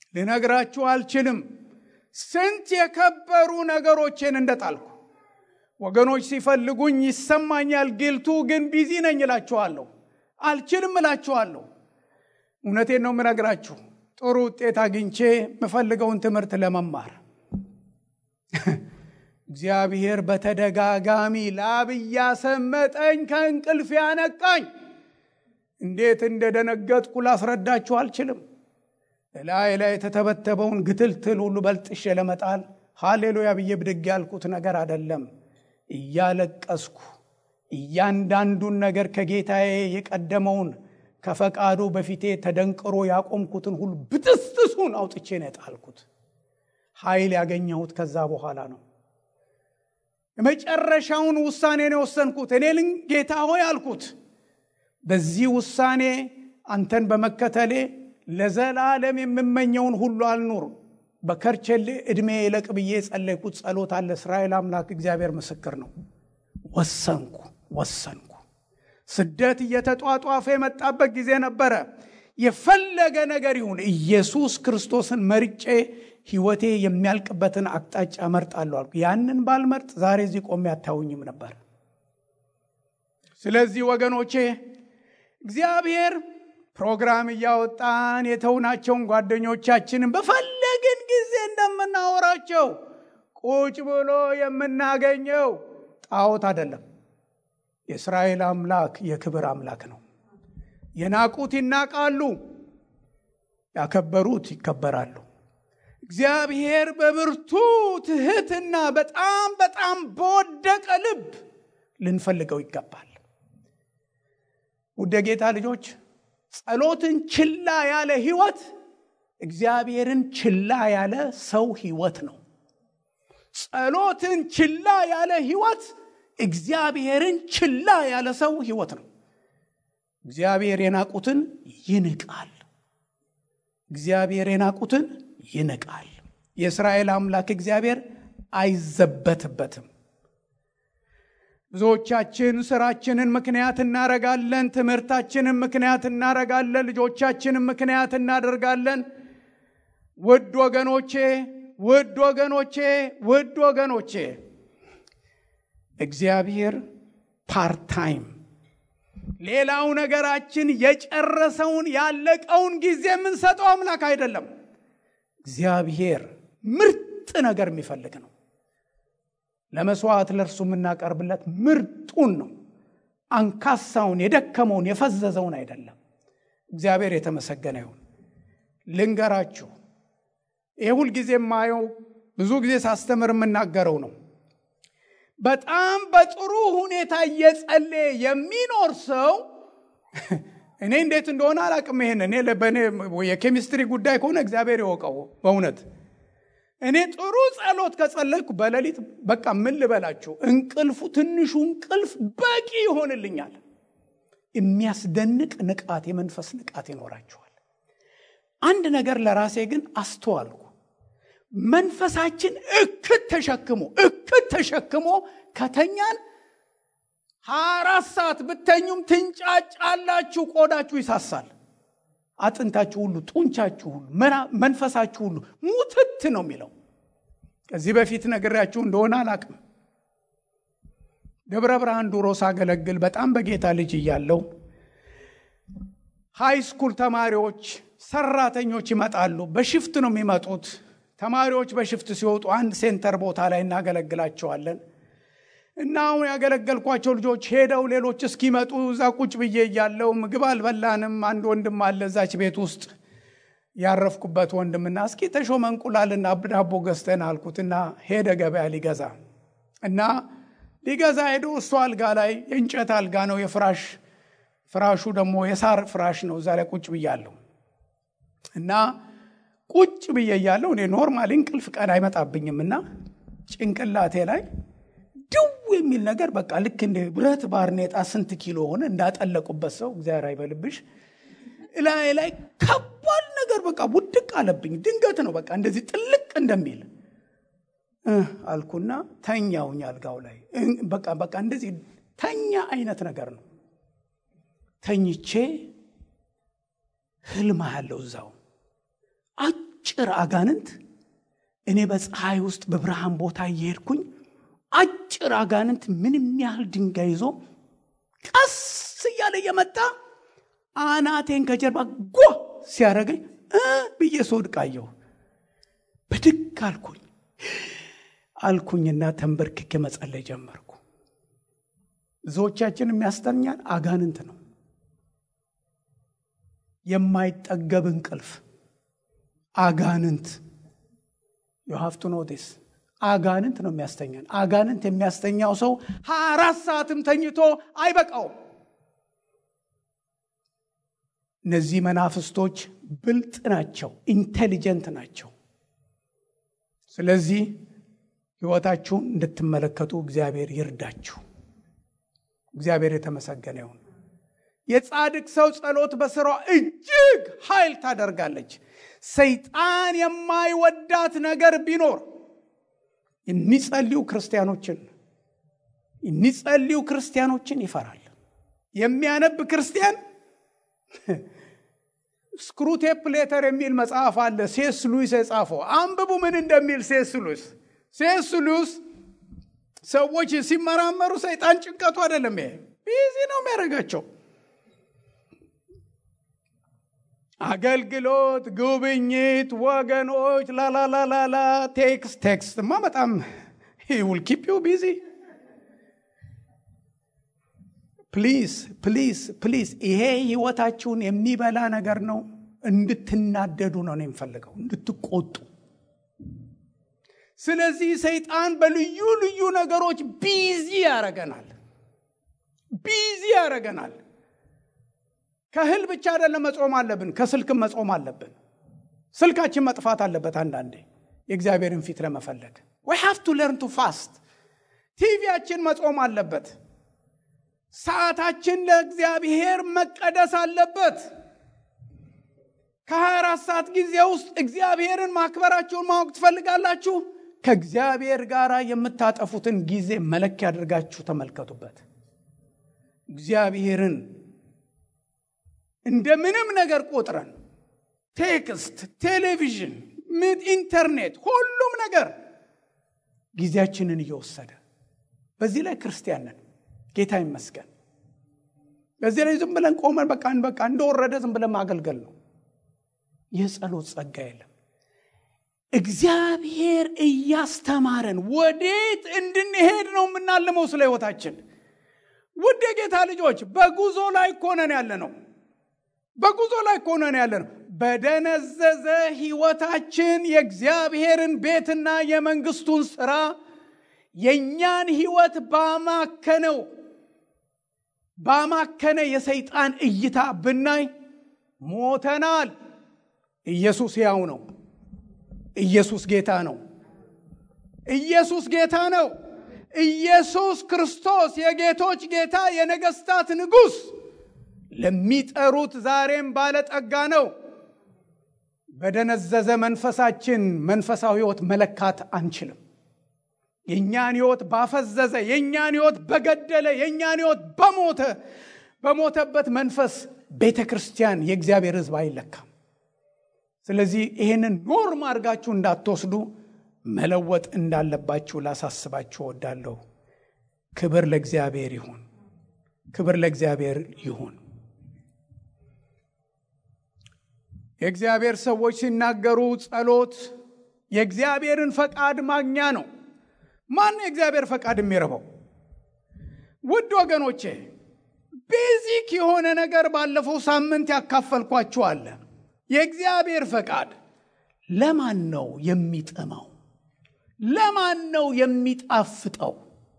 ልነግራችሁ አልችልም ስንት የከበሩ ነገሮችን እንደጣልኩ። ወገኖች ሲፈልጉኝ ይሰማኛል። ግልቱ ግን ቢዚ ነኝ እላችኋለሁ። አልችልም እላችኋለሁ። እውነቴን ነው የምነግራችሁ። ጥሩ ውጤት አግኝቼ የምፈልገውን ትምህርት ለመማር እግዚአብሔር በተደጋጋሚ ላብ እያሰመጠኝ ከእንቅልፍ ያነቃኝ። እንዴት እንደደነገጥኩ ላስረዳችሁ አልችልም። ላይ ላይ የተተበተበውን ግትልትል ሁሉ በልጥሼ ለመጣል ሃሌሉያ ብዬ ብድግ ያልኩት ነገር አደለም። እያለቀስኩ እያንዳንዱን ነገር ከጌታዬ የቀደመውን ከፈቃዱ በፊቴ ተደንቅሮ ያቆምኩትን ሁሉ ብጥስጥሱን አውጥቼ ነው የጣልኩት። ኃይል ያገኘሁት ከዛ በኋላ ነው። የመጨረሻውን ውሳኔ ነው የወሰንኩት። እኔ ልን ጌታ ሆይ አልኩት፣ በዚህ ውሳኔ አንተን በመከተሌ ለዘላለም የምመኘውን ሁሉ አልኑር። በከርቸሌ ዕድሜ ይለቅ ብዬ የጸለይኩት ጸሎት አለ። እስራኤል አምላክ እግዚአብሔር ምስክር ነው። ወሰንኩ ወሰንኩ። ስደት እየተጧጧፈ የመጣበት ጊዜ ነበረ። የፈለገ ነገር ይሁን ኢየሱስ ክርስቶስን መርጬ ሕይወቴ የሚያልቅበትን አቅጣጫ መርጣለሁ አልኩ። ያንን ባልመርጥ ዛሬ እዚህ ቆሜ አታዩኝም ነበር። ስለዚህ ወገኖቼ እግዚአብሔር ፕሮግራም እያወጣን የተውናቸውን ጓደኞቻችንን በፈለግን ጊዜ እንደምናወራቸው ቁጭ ብሎ የምናገኘው ጣዖት አይደለም። የእስራኤል አምላክ የክብር አምላክ ነው። የናቁት ይናቃሉ፣ ያከበሩት ይከበራሉ። እግዚአብሔር በብርቱ ትህትና በጣም በጣም በወደቀ ልብ ልንፈልገው ይገባል። ውድ ጌታ ልጆች ጸሎትን ችላ ያለ ህይወት እግዚአብሔርን ችላ ያለ ሰው ህይወት ነው። ጸሎትን ችላ ያለ ህይወት እግዚአብሔርን ችላ ያለ ሰው ህይወት ነው። እግዚአብሔር የናቁትን ይንቃል። እግዚአብሔር የናቁትን ይንቃል። የእስራኤል አምላክ እግዚአብሔር አይዘበትበትም። ብዙዎቻችን ስራችንን ምክንያት እናረጋለን። ትምህርታችንን ምክንያት እናረጋለን። ልጆቻችንን ምክንያት እናደርጋለን። ውድ ወገኖቼ ውድ ወገኖቼ ውድ ወገኖቼ እግዚአብሔር ፓርታይም ሌላው ነገራችን የጨረሰውን ያለቀውን ጊዜ የምንሰጠው አምላክ አይደለም። እግዚአብሔር ምርጥ ነገር የሚፈልግ ነው። ለመስዋዕት ለእርሱ የምናቀርብለት ምርጡን ነው። አንካሳውን፣ የደከመውን፣ የፈዘዘውን አይደለም። እግዚአብሔር የተመሰገነ ይሁን። ልንገራችሁ፣ ይህ ሁልጊዜ የማየው ብዙ ጊዜ ሳስተምር የምናገረው ነው። በጣም በጥሩ ሁኔታ እየጸለየ የሚኖር ሰው እኔ እንዴት እንደሆነ አላቅም። ይሄን እኔ በእኔ የኬሚስትሪ ጉዳይ ከሆነ እግዚአብሔር ይወቀው በእውነት እኔ ጥሩ ጸሎት ከጸለይኩ በሌሊት በቃ ምን ልበላችሁ፣ እንቅልፉ ትንሹ እንቅልፍ በቂ ይሆንልኛል። የሚያስደንቅ ንቃት፣ የመንፈስ ንቃት ይኖራችኋል። አንድ ነገር ለራሴ ግን አስተዋልኩ። መንፈሳችን እክት ተሸክሞ እክት ተሸክሞ ከተኛን ሀያ አራት ሰዓት ብተኙም ትንጫጫላችሁ፣ ቆዳችሁ ይሳሳል፣ አጥንታችሁ ሁሉ፣ ጡንቻችሁ ሁሉ፣ መንፈሳችሁ ሁሉ ሙትት ነው የሚለው። ከዚህ በፊት ነግሬያችሁ እንደሆነ አላቅም። ደብረ ብርሃን ድሮ ሳገለግል በጣም በጌታ ልጅ እያለው ሃይ ስኩል ተማሪዎች፣ ሰራተኞች ይመጣሉ። በሽፍት ነው የሚመጡት። ተማሪዎች በሽፍት ሲወጡ አንድ ሴንተር ቦታ ላይ እናገለግላቸዋለን። እና አሁን ያገለገልኳቸው ልጆች ሄደው ሌሎች እስኪመጡ እዛ ቁጭ ብዬ እያለው ምግብ አልበላንም። አንድ ወንድም አለ እዛች ቤት ውስጥ ያረፍኩበት ወንድምና እስኪ ተሾመ እንቁላልና ዳቦ ገዝተን አልኩትና ሄደ ገበያ ሊገዛ እና ሊገዛ ሄዶ እሱ አልጋ ላይ የእንጨት አልጋ ነው የፍራሽ ፍራሹ ደግሞ የሳር ፍራሽ ነው። እዛ ላይ ቁጭ ብያለሁ እና ቁጭ ብዬ እያለሁ እኔ ኖርማሊ እንቅልፍ ቀን አይመጣብኝም እና ጭንቅላቴ ላይ ድው የሚል ነገር በቃ ልክ እንደ ብረት ባርኔጣ ስንት ኪሎ ሆነ እንዳጠለቁበት ሰው እግዚአብሔር አይበልብሽ እላይ ላይ ከባድ ነገር በቃ ውድቅ አለብኝ። ድንገት ነው በቃ እንደዚህ ጥልቅ እንደሚል አልኩና ተኛውኝ አልጋው ላይ በቃ በቃ እንደዚህ ተኛ አይነት ነገር ነው። ተኝቼ ህልም ያለው እዛው አጭር አጋንንት እኔ በፀሐይ ውስጥ በብርሃን ቦታ እየሄድኩኝ አጭር አጋንንት ምንም ያህል ድንጋይ ይዞ ቀስ እያለ እየመጣ አናቴን ከጀርባ ጓ ሲያደርገኝ እ ብዬ ስወድቅ አየሁ። ብድግ አልኩኝ አልኩኝና ተንበርክኬ መጸለይ ጀመርኩ። ብዙዎቻችን የሚያስተኛን አጋንንት ነው። የማይጠገብ እንቅልፍ አጋንንት ዩሃፍቱ ኖቲስ አጋንንት ነው የሚያስተኛን። አጋንንት የሚያስተኛው ሰው ሀያ አራት ሰዓትም ተኝቶ አይበቃውም። እነዚህ መናፍስቶች ብልጥ ናቸው፣ ኢንቴሊጀንት ናቸው። ስለዚህ ሕይወታችሁን እንድትመለከቱ እግዚአብሔር ይርዳችሁ። እግዚአብሔር የተመሰገነ ይሁን። የጻድቅ ሰው ጸሎት በስሯ እጅግ ኃይል ታደርጋለች። ሰይጣን የማይወዳት ነገር ቢኖር የሚጸልዩ ክርስቲያኖችን የሚጸልዩ ክርስቲያኖችን ይፈራል። የሚያነብ ክርስቲያን ስክሩቴፕ ሌተር የሚል መጽሐፍ አለ። ሴስ ሉዊስ የጻፈው አንብቡ ምን እንደሚል ሴስ ሉዊስ ሴስ ሉዊስ ሰዎች ሲመራመሩ ሰይጣን ጭንቀቱ አይደለም፣ ይሄ ቢዚ ነው የሚያደርጋቸው። አገልግሎት፣ ጉብኝት፣ ወገኖች ላላላላላ ቴክስት ቴክስት ማ በጣም ውል ኪፕ ዩ ቢዚ ፕሊዝ ፕሊዝ ፕሊዝ። ይሄ ህይወታችሁን የሚበላ ነገር ነው። እንድትናደዱ ነው ነው የምፈልገው፣ እንድትቆጡ። ስለዚህ ሰይጣን በልዩ ልዩ ነገሮች ቢዚ ያደረገናል፣ ቢዚ ያደረገናል። ከእህል ብቻ አይደለም መጾም አለብን፣ ከስልክም መጾም አለብን። ስልካችን መጥፋት አለበት አንዳንዴ የእግዚአብሔርን ፊት ለመፈለግ ዊ ሃቭ ቱ ለርን ቱ ፋስት። ቲቪያችን መጾም አለበት። ሰዓታችን ለእግዚአብሔር መቀደስ አለበት። ከ24 ሰዓት ጊዜ ውስጥ እግዚአብሔርን ማክበራችሁን ማወቅ ትፈልጋላችሁ? ከእግዚአብሔር ጋር የምታጠፉትን ጊዜ መለኪያ አድርጋችሁ ተመልከቱበት። እግዚአብሔርን እንደ ምንም ነገር ቆጥረን ቴክስት፣ ቴሌቪዥን፣ ኢንተርኔት፣ ሁሉም ነገር ጊዜያችንን እየወሰደ በዚህ ላይ ክርስቲያን ነን። ጌታ ይመስገን። በዚህ ላይ ዝም ብለን ቆመን በቃ በቃ እንደወረደ ዝም ብለን ማገልገል ነው። የጸሎት ጸጋ የለም። እግዚአብሔር እያስተማረን ወዴት እንድንሄድ ነው የምናልመው ስለ ህይወታችን። ውድ የጌታ ልጆች በጉዞ ላይ እኮ ነን ያለ ነው። በጉዞ ላይ እኮ ነን ያለ ነው። በደነዘዘ ህይወታችን የእግዚአብሔርን ቤትና የመንግስቱን ስራ የእኛን ህይወት ባማከነው ባማከነ የሰይጣን እይታ ብናይ ሞተናል። ኢየሱስ ያው ነው። ኢየሱስ ጌታ ነው። ኢየሱስ ጌታ ነው። ኢየሱስ ክርስቶስ የጌቶች ጌታ የነገስታት ንጉሥ ለሚጠሩት ዛሬም ባለጠጋ ነው። በደነዘዘ መንፈሳችን መንፈሳዊ ህይወት መለካት አንችልም። የእኛን ህይወት ባፈዘዘ፣ የእኛን ህይወት በገደለ፣ የእኛን ህይወት በሞተ በሞተበት መንፈስ ቤተ ክርስቲያን የእግዚአብሔር ህዝብ አይለካም። ስለዚህ ይህንን ኖርም አድርጋችሁ እንዳትወስዱ መለወጥ እንዳለባችሁ ላሳስባችሁ እወዳለሁ። ክብር ለእግዚአብሔር ይሁን። ክብር ለእግዚአብሔር ይሁን። የእግዚአብሔር ሰዎች ሲናገሩ ጸሎት የእግዚአብሔርን ፈቃድ ማግኛ ነው። ማን የእግዚአብሔር ፈቃድ የሚረበው? ውድ ወገኖቼ ቤዚክ የሆነ ነገር ባለፈው ሳምንት ያካፈልኳችሁ አለ። የእግዚአብሔር ፈቃድ ለማን ነው የሚጥመው? ለማን ነው የሚጣፍጠው?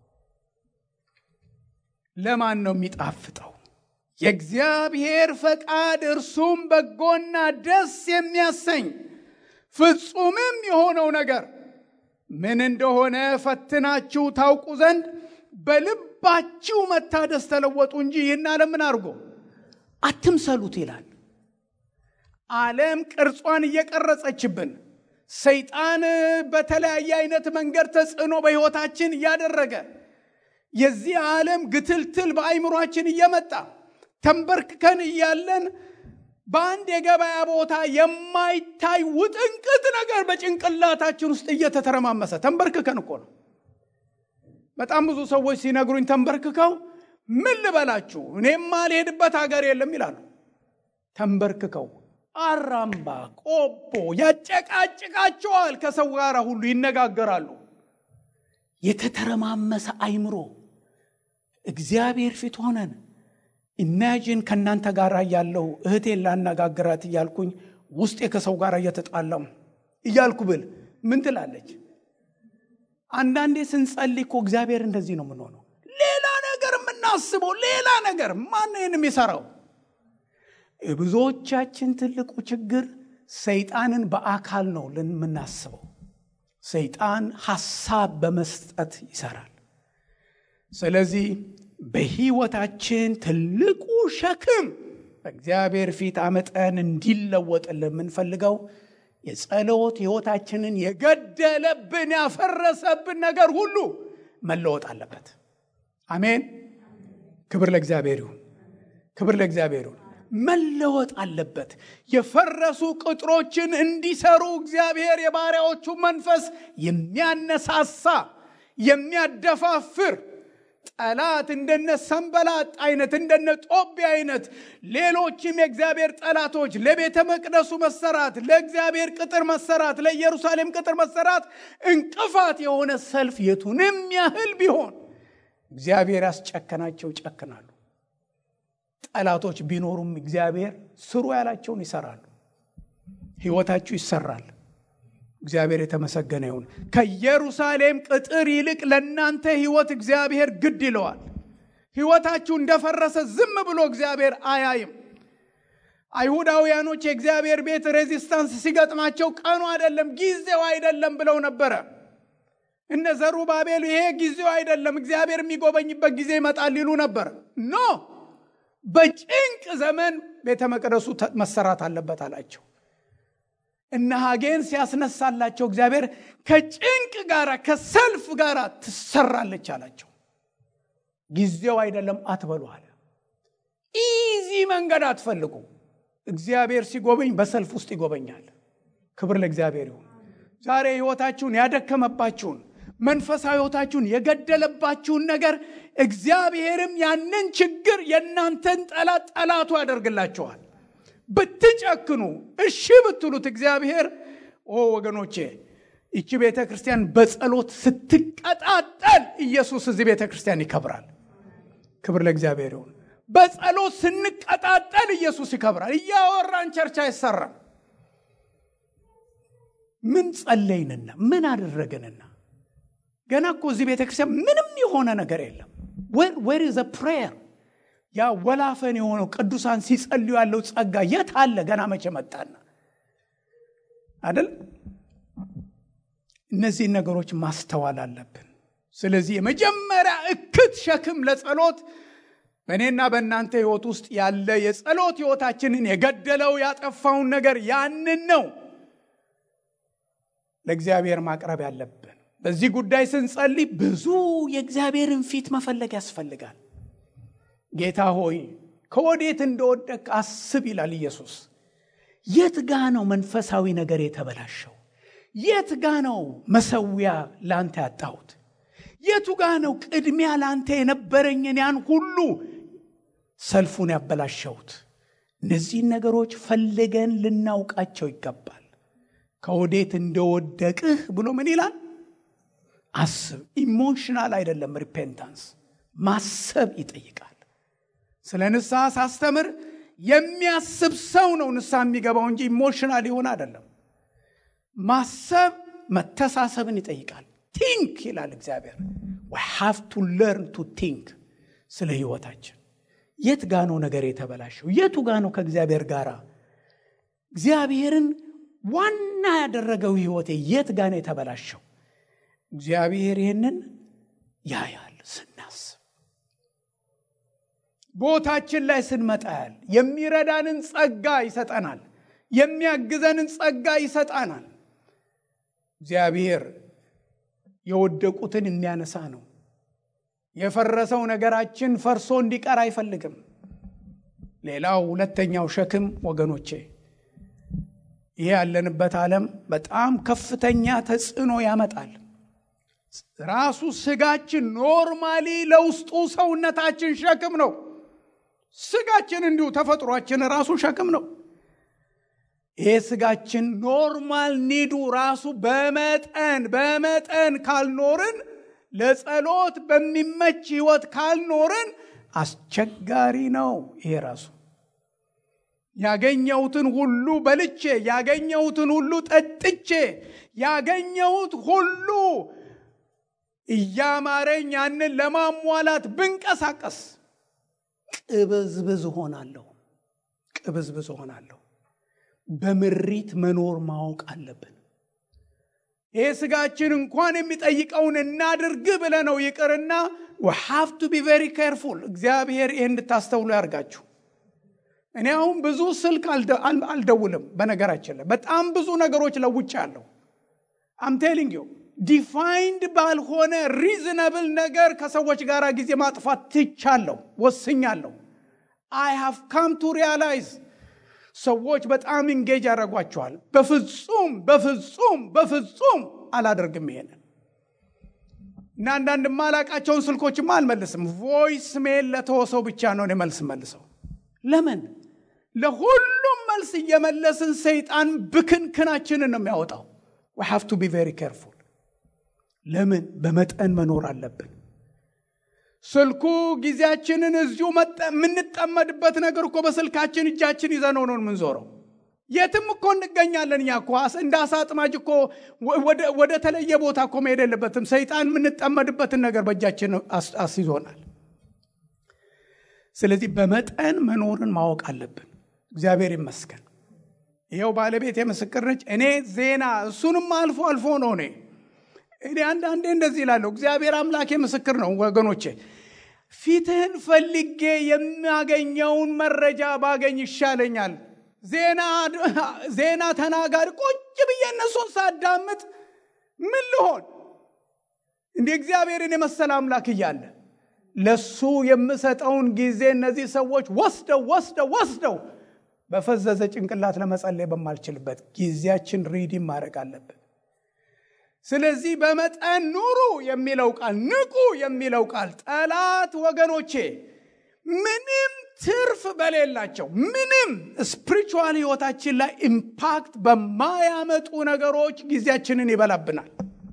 ለማን ነው የሚጣፍጠው? የእግዚአብሔር ፈቃድ እርሱም በጎና ደስ የሚያሰኝ ፍጹምም የሆነው ነገር ምን እንደሆነ ፈትናችሁ ታውቁ ዘንድ በልባችሁ መታደስ ተለወጡ እንጂ ይህን ዓለም ምን አድርጎ አትምሰሉት ይላል። ዓለም ቅርጿን እየቀረጸችብን ሰይጣን በተለያየ አይነት መንገድ ተጽዕኖ በሕይወታችን እያደረገ የዚህ ዓለም ግትልትል በአይምሯችን እየመጣ ተንበርክከን እያለን በአንድ የገበያ ቦታ የማይታይ ውጥንቅጥ ነገር በጭንቅላታችን ውስጥ እየተተረማመሰ ተንበርክከን እኮ ነው። በጣም ብዙ ሰዎች ሲነግሩኝ ተንበርክከው ምን ልበላችሁ እኔማ ልሄድበት ሀገር የለም ይላሉ። ተንበርክከው አራምባ ቆቦ ያጨቃጭቃቸዋል። ከሰው ጋር ሁሉ ይነጋገራሉ። የተተረማመሰ አይምሮ እግዚአብሔር ፊት ሆነን ኢማጂን ከእናንተ ጋር ያለው እህቴን ላነጋግራት እያልኩኝ ውስጤ ከሰው ጋር እየተጣላው እያልኩ ብል ምን ትላለች? አንዳንዴ ስንጸልይ እኮ እግዚአብሔር እንደዚህ ነው የምንሆነው። ሌላ ነገር የምናስበው ሌላ ነገር ማን ይህን የሚሰራው? የብዙዎቻችን ትልቁ ችግር ሰይጣንን በአካል ነው የምናስበው። ሰይጣን ሐሳብ በመስጠት ይሰራል። ስለዚህ በሕይወታችን ትልቁ ሸክም በእግዚአብሔር ፊት አመጠን እንዲለወጥልን የምንፈልገው የጸሎት ሕይወታችንን የገደለብን ያፈረሰብን ነገር ሁሉ መለወጥ አለበት። አሜን። ክብር ለእግዚአብሔር ይሁን። ክብር ለእግዚአብሔር ይሁን። መለወጥ አለበት። የፈረሱ ቅጥሮችን እንዲሰሩ እግዚአብሔር የባሪያዎቹ መንፈስ የሚያነሳሳ የሚያደፋፍር ጠላት እንደነ ሰንበላጥ አይነት እንደነ ጦቢያ አይነት ሌሎችም የእግዚአብሔር ጠላቶች ለቤተ መቅደሱ መሰራት፣ ለእግዚአብሔር ቅጥር መሰራት፣ ለኢየሩሳሌም ቅጥር መሰራት እንቅፋት የሆነ ሰልፍ የቱንም ያህል ቢሆን እግዚአብሔር ያስጨከናቸው ይጨክናሉ። ጠላቶች ቢኖሩም እግዚአብሔር ስሩ ያላቸውን ይሰራሉ። ሕይወታችሁ ይሰራል። እግዚአብሔር የተመሰገነ ይሁን። ከኢየሩሳሌም ቅጥር ይልቅ ለእናንተ ሕይወት እግዚአብሔር ግድ ይለዋል። ሕይወታችሁ እንደፈረሰ ዝም ብሎ እግዚአብሔር አያይም። አይሁዳውያኖች የእግዚአብሔር ቤት ሬዚስታንስ ሲገጥማቸው ቀኑ አይደለም ጊዜው አይደለም ብለው ነበረ። እነ ዘሩባቤል ይሄ ጊዜው አይደለም እግዚአብሔር የሚጎበኝበት ጊዜ ይመጣል ይሉ ነበር። ኖ በጭንቅ ዘመን ቤተ መቅደሱ መሰራት አለበት አላቸው። እነ ሐጌን ሲያስነሳላቸው እግዚአብሔር ከጭንቅ ጋር ከሰልፍ ጋር ትሰራለች አላቸው። ጊዜው አይደለም አትበሉ አለ። ኢዚ መንገድ አትፈልጉ። እግዚአብሔር ሲጎበኝ በሰልፍ ውስጥ ይጎበኛል። ክብር ለእግዚአብሔር ይሁን። ዛሬ ሕይወታችሁን ያደከመባችሁን መንፈሳዊ ሕይወታችሁን የገደለባችሁን ነገር እግዚአብሔርም ያንን ችግር የእናንተን ጠላት ጠላቱ ያደርግላችኋል። ብትጨክኑ እሺ ብትሉት እግዚአብሔር ኦ ወገኖቼ ይቺ ቤተ ክርስቲያን በጸሎት ስትቀጣጠል ኢየሱስ እዚህ ቤተ ክርስቲያን ይከብራል። ክብር ለእግዚአብሔር ይሁን። በጸሎት ስንቀጣጠል ኢየሱስ ይከብራል። እያወራን ቸርች አይሰራም። ምን ጸለይንና ምን አደረግንና ገና እኮ እዚህ ቤተ ክርስቲያን ምንም የሆነ ነገር የለም። ዌር ኢዝ ፕሬየር ያ ወላፈን የሆነው ቅዱሳን ሲጸልዩ ያለው ጸጋ የት አለ? ገና መቼ መጣና አይደል? እነዚህን ነገሮች ማስተዋል አለብን። ስለዚህ የመጀመሪያ እክት ሸክም ለጸሎት በእኔና በእናንተ ህይወት ውስጥ ያለ የጸሎት ህይወታችንን የገደለው ያጠፋውን ነገር ያንን ነው ለእግዚአብሔር ማቅረብ ያለብን። በዚህ ጉዳይ ስንጸልይ ብዙ የእግዚአብሔርን ፊት መፈለግ ያስፈልጋል። ጌታ ሆይ ከወዴት እንደወደቅ አስብ ይላል ኢየሱስ። የት ጋ ነው መንፈሳዊ ነገር የተበላሸው? የት ጋ ነው መሰዊያ ላንተ ያጣሁት? የቱ ጋ ነው ቅድሚያ ላንተ የነበረኝን ያን ሁሉ ሰልፉን ያበላሸሁት? እነዚህን ነገሮች ፈልገን ልናውቃቸው ይገባል። ከወዴት እንደወደቅህ ብሎ ምን ይላል? አስብ። ኢሞሽናል አይደለም። ሪፔንታንስ ማሰብ ይጠይቃል። ስለ ንስሐ ሳስተምር የሚያስብ ሰው ነው ንስሐ የሚገባው እንጂ ኢሞሽናል ይሆን አይደለም። ማሰብ መተሳሰብን ይጠይቃል። ቲንክ ይላል እግዚአብሔር። ዊ ሃቭ ቱ ለርን ቱ ቲንክ ስለ ህይወታችን። የት ጋ ነው ነገር የተበላሸው? የቱ ጋ ነው ከእግዚአብሔር ጋር እግዚአብሔርን ዋና ያደረገው ህይወቴ የት ጋ ነው የተበላሸው? እግዚአብሔር ይህንን ያያል ስናስብ ቦታችን ላይ ስንመጣ ያል የሚረዳንን ጸጋ ይሰጠናል። የሚያግዘንን ጸጋ ይሰጣናል። እግዚአብሔር የወደቁትን የሚያነሳ ነው። የፈረሰው ነገራችን ፈርሶ እንዲቀር አይፈልግም። ሌላው ሁለተኛው ሸክም ወገኖቼ፣ ይሄ ያለንበት ዓለም በጣም ከፍተኛ ተጽዕኖ ያመጣል። ራሱ ስጋችን ኖርማሊ ለውስጡ ሰውነታችን ሸክም ነው። ስጋችን እንዲሁ ተፈጥሯችን ራሱ ሸክም ነው። ይሄ ስጋችን ኖርማል ኒዱ ራሱ በመጠን በመጠን ካልኖርን ለጸሎት በሚመች ህይወት ካልኖርን አስቸጋሪ ነው። ይሄ ራሱ ያገኘሁትን ሁሉ በልቼ ያገኘሁትን ሁሉ ጠጥቼ ያገኘሁት ሁሉ እያማረኝ ያንን ለማሟላት ብንቀሳቀስ ቅብዝብዝ ሆናለሁ፣ ቅብዝብዝ ሆናለሁ። በምሪት መኖር ማወቅ አለብን። ይህ ስጋችን እንኳን የሚጠይቀውን እናድርግ ብለ ነው ይቅርና ሃቭ ቱ ቢ ቬሪ ኬርፉል። እግዚአብሔር ይህ እንድታስተውሉ ያርጋችሁ። እኔ አሁን ብዙ ስልክ አልደውልም። በነገራችን ላይ በጣም ብዙ ነገሮች ለውጭ አለሁ። አምቴሊንግ ዩ ዲፋይንድ ባልሆነ ሪዝነብል ነገር ከሰዎች ጋር ጊዜ ማጥፋት ትቻለሁ፣ ወስኛለሁ። አይ ሃቭ ካም ቱ ሪያላይዝ ሰዎች በጣም ኢንጌጅ ያደርጓቸዋል። በፍጹም በፍጹም በፍጹም አላደርግም ይሄንን እና አንዳንድ ማላቃቸውን ስልኮችማ አልመልስም። ቮይስ ሜል ለተወሰው ብቻ ነው እኔ መልስ መልሰው። ለምን ለሁሉም መልስ እየመለስን ሰይጣን ብክንክናችንን ነው የሚያወጣው። ዊ ሃቭ ቱ ቢ ቬሪ ኬርፉል። ለምን በመጠን መኖር አለብን። ስልኩ ጊዜያችንን እዚሁ የምንጠመድበት ነገር እኮ በስልካችን እጃችን ይዘነው ነው የምንዞረው። የትም እኮ እንገኛለን። እኛ እኮ እንደ አሳ አጥማጅ እኮ ወደ ተለየ ቦታ እኮ መሄድ የለበትም። ሰይጣን የምንጠመድበትን ነገር በእጃችን አስይዞናል። ስለዚህ በመጠን መኖርን ማወቅ አለብን። እግዚአብሔር ይመስገን። ይኸው ባለቤት የምስክር ነች። እኔ ዜና እሱንም አልፎ አልፎ ነው እኔ እኔ አንዳንዴ እንደዚህ ይላለሁ። እግዚአብሔር አምላኬ ምስክር ነው ወገኖቼ። ፊትህን ፈልጌ የሚያገኘውን መረጃ ባገኝ ይሻለኛል። ዜና ተናጋሪ ቁጭ ብዬ እነሱን ሳዳምጥ ምን ልሆን? እንዲህ እግዚአብሔርን የመሰለ አምላክ እያለ ለሱ የምሰጠውን ጊዜ እነዚህ ሰዎች ወስደው ወስደው ወስደው በፈዘዘ ጭንቅላት ለመጸለይ በማልችልበት ጊዜያችን ሪዲም ማድረግ አለብን። ስለዚህ በመጠን ኑሩ የሚለው ቃል ንቁ የሚለው ቃል ጠላት ወገኖቼ ምንም ትርፍ በሌላቸው ምንም ስፕሪቹዋል ህይወታችን ላይ ኢምፓክት በማያመጡ ነገሮች ጊዜያችንን ይበላብናል።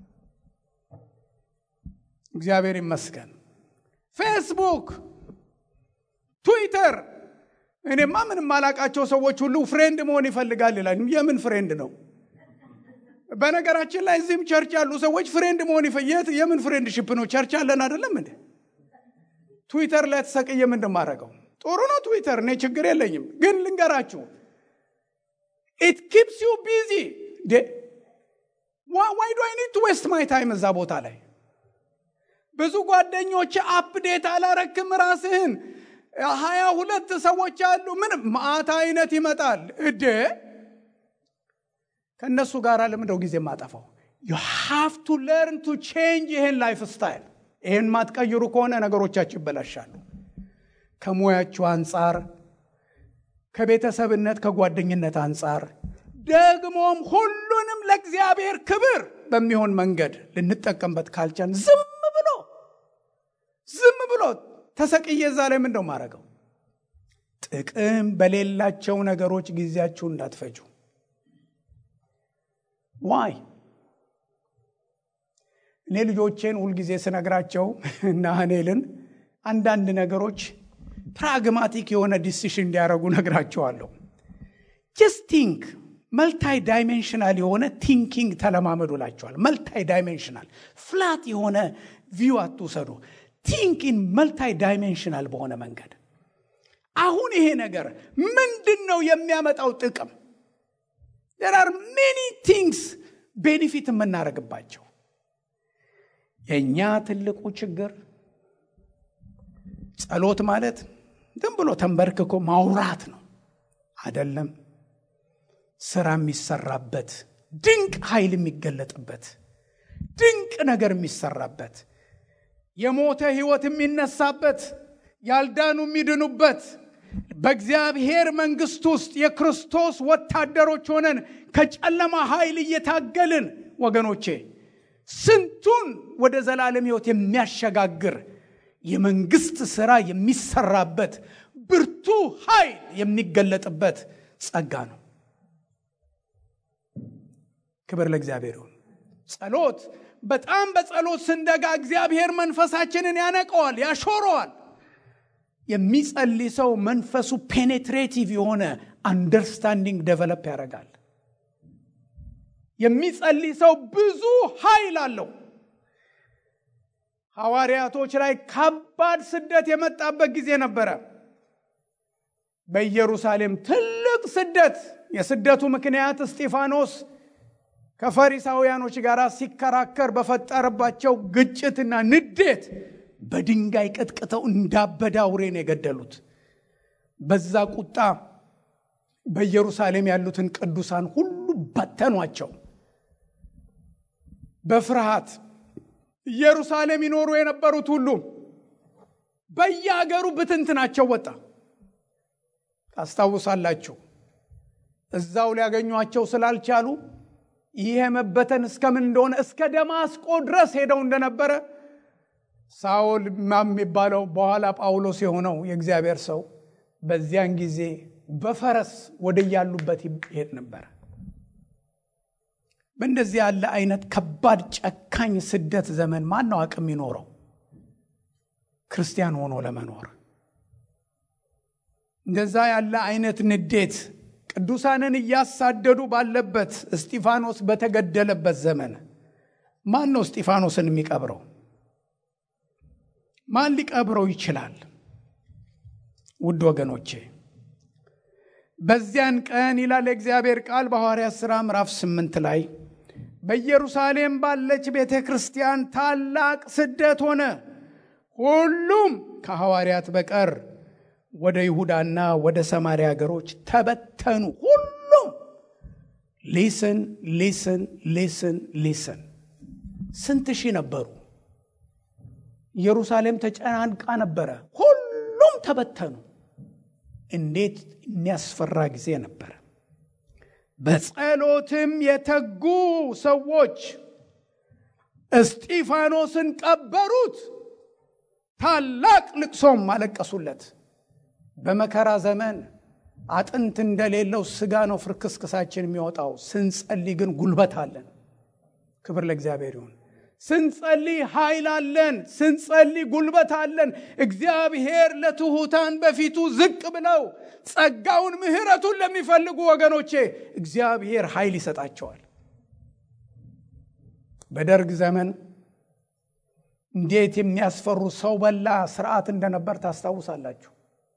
እግዚአብሔር ይመስገን። ፌስቡክ፣ ትዊተር እኔማ ምንም አላቃቸው ሰዎች ሁሉ ፍሬንድ መሆን ይፈልጋል ይላል። የምን ፍሬንድ ነው? በነገራችን ላይ እዚህም ቸርች ያሉ ሰዎች ፍሬንድ መሆን ይፈየት የምን ፍሬንድ ሽፕ ነው? ቸርች አለን አይደለም እንዴ? ትዊተር ላይ ተሰቅዬ ምንድን ማድረገው? ጥሩ ነው ትዊተር፣ እኔ ችግር የለኝም። ግን ልንገራችሁ ኢት ኪፕስ ዩ ቢዚ ዋይ ዱ አይ ኒድ ቱ ዌስት ማይ ታይም እዛ ቦታ ላይ ብዙ ጓደኞች አፕዴት አላረክም ራስህን ሀያ ሁለት ሰዎች አሉ ምን ማአት አይነት ይመጣል እዴ ከእነሱ ጋር ለምንደው ጊዜ ማጠፋው ዩ ሃቭ ቱ ለርን ቱ ቼንጅ ይህን ላይፍ ስታይል ይህን ማትቀይሩ ከሆነ ነገሮቻችሁ ይበላሻሉ ከሙያችሁ አንጻር ከቤተሰብነት ከጓደኝነት አንጻር ደግሞም ሁሉንም ለእግዚአብሔር ክብር በሚሆን መንገድ ልንጠቀምበት ካልቻን ዝም ብሎ ዝም ብሎ ተሰቅዬ እዛ ላይ ምንደው ማድረገው ጥቅም በሌላቸው ነገሮች ጊዜያችሁ እንዳትፈጁ ዋይ እኔ ልጆቼን ሁልጊዜ ስነግራቸው እና ሀኔልን አንዳንድ ነገሮች ፕራግማቲክ የሆነ ዲሲሽን እንዲያደርጉ ነግራቸዋለሁ ጀስት ቲንክ መልታይ ዳይሜንሽናል የሆነ ቲንኪንግ ተለማመዱ ላቸዋል መልታይ ዳይሜንሽናል ፍላት የሆነ ቪው አትውሰዱ ቲንኪን መልታይ ዳይሜንሽናል በሆነ መንገድ አሁን ይሄ ነገር ምንድን ነው የሚያመጣው ጥቅም ር አር ሜኒ ቲንግስ ቤኒፊት የምናደርግባቸው የእኛ ትልቁ ችግር ጸሎት ማለት ዝም ብሎ ተንበርክኮ ማውራት ነው አደለም ስራ የሚሰራበት ድንቅ ኃይል የሚገለጥበት ድንቅ ነገር የሚሰራበት የሞተ ህይወት የሚነሳበት ያልዳኑ የሚድኑበት በእግዚአብሔር መንግስት ውስጥ የክርስቶስ ወታደሮች ሆነን ከጨለማ ኃይል እየታገልን ወገኖቼ ስንቱን ወደ ዘላለም ሕይወት የሚያሸጋግር የመንግስት ሥራ የሚሰራበት ብርቱ ኃይል የሚገለጥበት ጸጋ ነው። ክብር ለእግዚአብሔር ይሁን። ጸሎት በጣም በጸሎት ስንደጋ እግዚአብሔር መንፈሳችንን ያነቀዋል፣ ያሾረዋል። የሚጸልይ ሰው መንፈሱ ፔኔትሬቲቭ የሆነ አንደርስታንዲንግ ደቨለፕ ያደርጋል። የሚጸልይ ሰው ብዙ ኃይል አለው። ሐዋርያቶች ላይ ከባድ ስደት የመጣበት ጊዜ ነበረ። በኢየሩሳሌም ትልቅ ስደት። የስደቱ ምክንያት እስጢፋኖስ ከፈሪሳውያኖች ጋር ሲከራከር በፈጠረባቸው ግጭትና ንዴት በድንጋይ ቀጥቅተው እንዳበደ አውሬ ነው የገደሉት። በዛ ቁጣ በኢየሩሳሌም ያሉትን ቅዱሳን ሁሉ በተኗቸው። በፍርሃት ኢየሩሳሌም ይኖሩ የነበሩት ሁሉ በየሀገሩ ብትንትናቸው ወጣ። ታስታውሳላችሁ። እዛው ሊያገኟቸው ስላልቻሉ ይሄ መበተን እስከምን እንደሆነ እስከ ደማስቆ ድረስ ሄደው እንደነበረ ሳውል የሚባለው በኋላ ጳውሎስ የሆነው የእግዚአብሔር ሰው በዚያን ጊዜ በፈረስ ወደ ያሉበት ይሄድ ነበረ። በእንደዚህ ያለ አይነት ከባድ ጨካኝ ስደት ዘመን ማን ነው አቅም ይኖረው ክርስቲያን ሆኖ ለመኖር? እንደዛ ያለ አይነት ንዴት ቅዱሳንን እያሳደዱ ባለበት እስጢፋኖስ በተገደለበት ዘመን ማን ነው እስጢፋኖስን የሚቀብረው? ማን ሊቀብረው ይችላል? ውድ ወገኖቼ በዚያን ቀን ይላል የእግዚአብሔር ቃል በሐዋርያት ሥራ ምዕራፍ ስምንት ላይ በኢየሩሳሌም ባለች ቤተ ክርስቲያን ታላቅ ስደት ሆነ። ሁሉም ከሐዋርያት በቀር ወደ ይሁዳና ወደ ሰማርያ ሀገሮች ተበተኑ። ሁሉም ሊስን ሊስን ሊስን ሊስን ስንት ሺህ ነበሩ? ኢየሩሳሌም ተጨናንቃ ነበረ። ሁሉም ተበተኑ። እንዴት የሚያስፈራ ጊዜ ነበረ። በጸሎትም የተጉ ሰዎች እስጢፋኖስን ቀበሩት፣ ታላቅ ልቅሶም አለቀሱለት። በመከራ ዘመን አጥንት እንደሌለው ስጋ ነው ፍርክስክሳችን የሚወጣው። ስንጸልይ ግን ጉልበት አለን። ክብር ለእግዚአብሔር ይሁን። ስንጸልይ ኃይል አለን። ስንጸልይ ጉልበት አለን። እግዚአብሔር ለትሑታን በፊቱ ዝቅ ብለው ጸጋውን ምሕረቱን ለሚፈልጉ ወገኖቼ እግዚአብሔር ኃይል ይሰጣቸዋል። በደርግ ዘመን እንዴት የሚያስፈሩ ሰው በላ ስርዓት እንደነበር ታስታውሳላችሁ።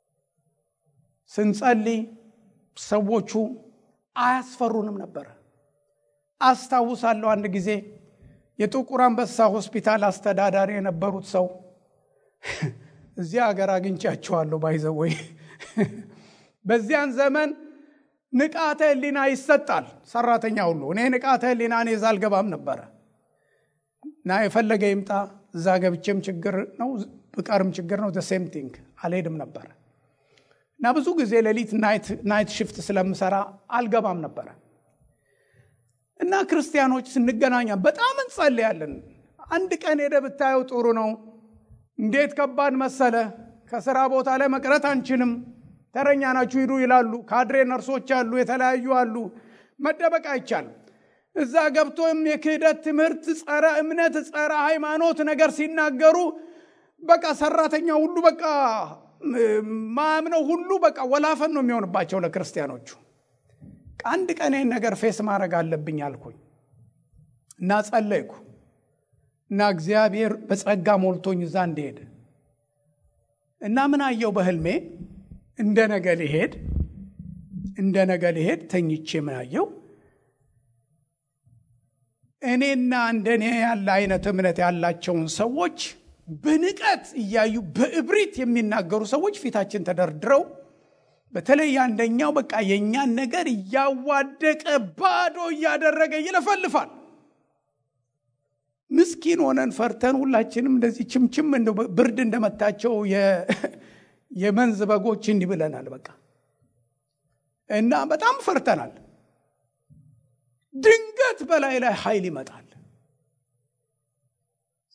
ስንጸልይ ሰዎቹ አያስፈሩንም ነበረ። አስታውሳለሁ አንድ ጊዜ የጥቁር አንበሳ ሆስፒታል አስተዳዳሪ የነበሩት ሰው እዚህ ሀገር አግኝቻቸዋለሁ። ባይዘወይ በዚያን ዘመን ንቃተ ሕሊና ይሰጣል ሰራተኛ ሁሉ። እኔ ንቃተ ሕሊና እኔ እዛ አልገባም ነበረ እና የፈለገ ይምጣ እዛ ገብቼም ችግር ነው ብቀርም ችግር ነው ሴም ቲንግ አልሄድም ነበረ እና ብዙ ጊዜ ሌሊት ናይት ሽፍት ስለምሰራ አልገባም ነበረ እና ክርስቲያኖች ስንገናኛ በጣም እንጸልያለን። አንድ ቀን ሄደ ብታየው ጥሩ ነው። እንዴት ከባድ መሰለ። ከስራ ቦታ ላይ መቅረት አንችልም። ተረኛ ናችሁ ሂዱ ይላሉ። ካድሬ ነርሶች አሉ፣ የተለያዩ አሉ። መደበቅ አይቻልም። እዛ ገብቶም የክህደት ትምህርት፣ ጸረ እምነት፣ ጸረ ሃይማኖት ነገር ሲናገሩ በቃ ሰራተኛ ሁሉ በቃ ማምነው ሁሉ በቃ ወላፈን ነው የሚሆንባቸው ለክርስቲያኖቹ። አንድ ቀን ይህን ነገር ፌስ ማድረግ አለብኝ አልኩኝ እና ጸለይኩ እና እግዚአብሔር በጸጋ ሞልቶኝ እዛ እንደሄድ እና ምን አየው በህልሜ እንደ ነገ ሊሄድ እንደ ነገ ሊሄድ ተኝቼ ምን አየው እኔና እንደኔ ያለ አይነት እምነት ያላቸውን ሰዎች በንቀት እያዩ በእብሪት የሚናገሩ ሰዎች ፊታችን ተደርድረው በተለይ አንደኛው በቃ የእኛን ነገር እያዋደቀ ባዶ እያደረገ ይለፈልፋል። ምስኪን ሆነን ፈርተን ሁላችንም እንደዚህ ችምችም ብርድ እንደመታቸው የመንዝ በጎች እንዲህ ብለናል። በቃ እና በጣም ፈርተናል። ድንገት በላይ ላይ ኃይል ይመጣል።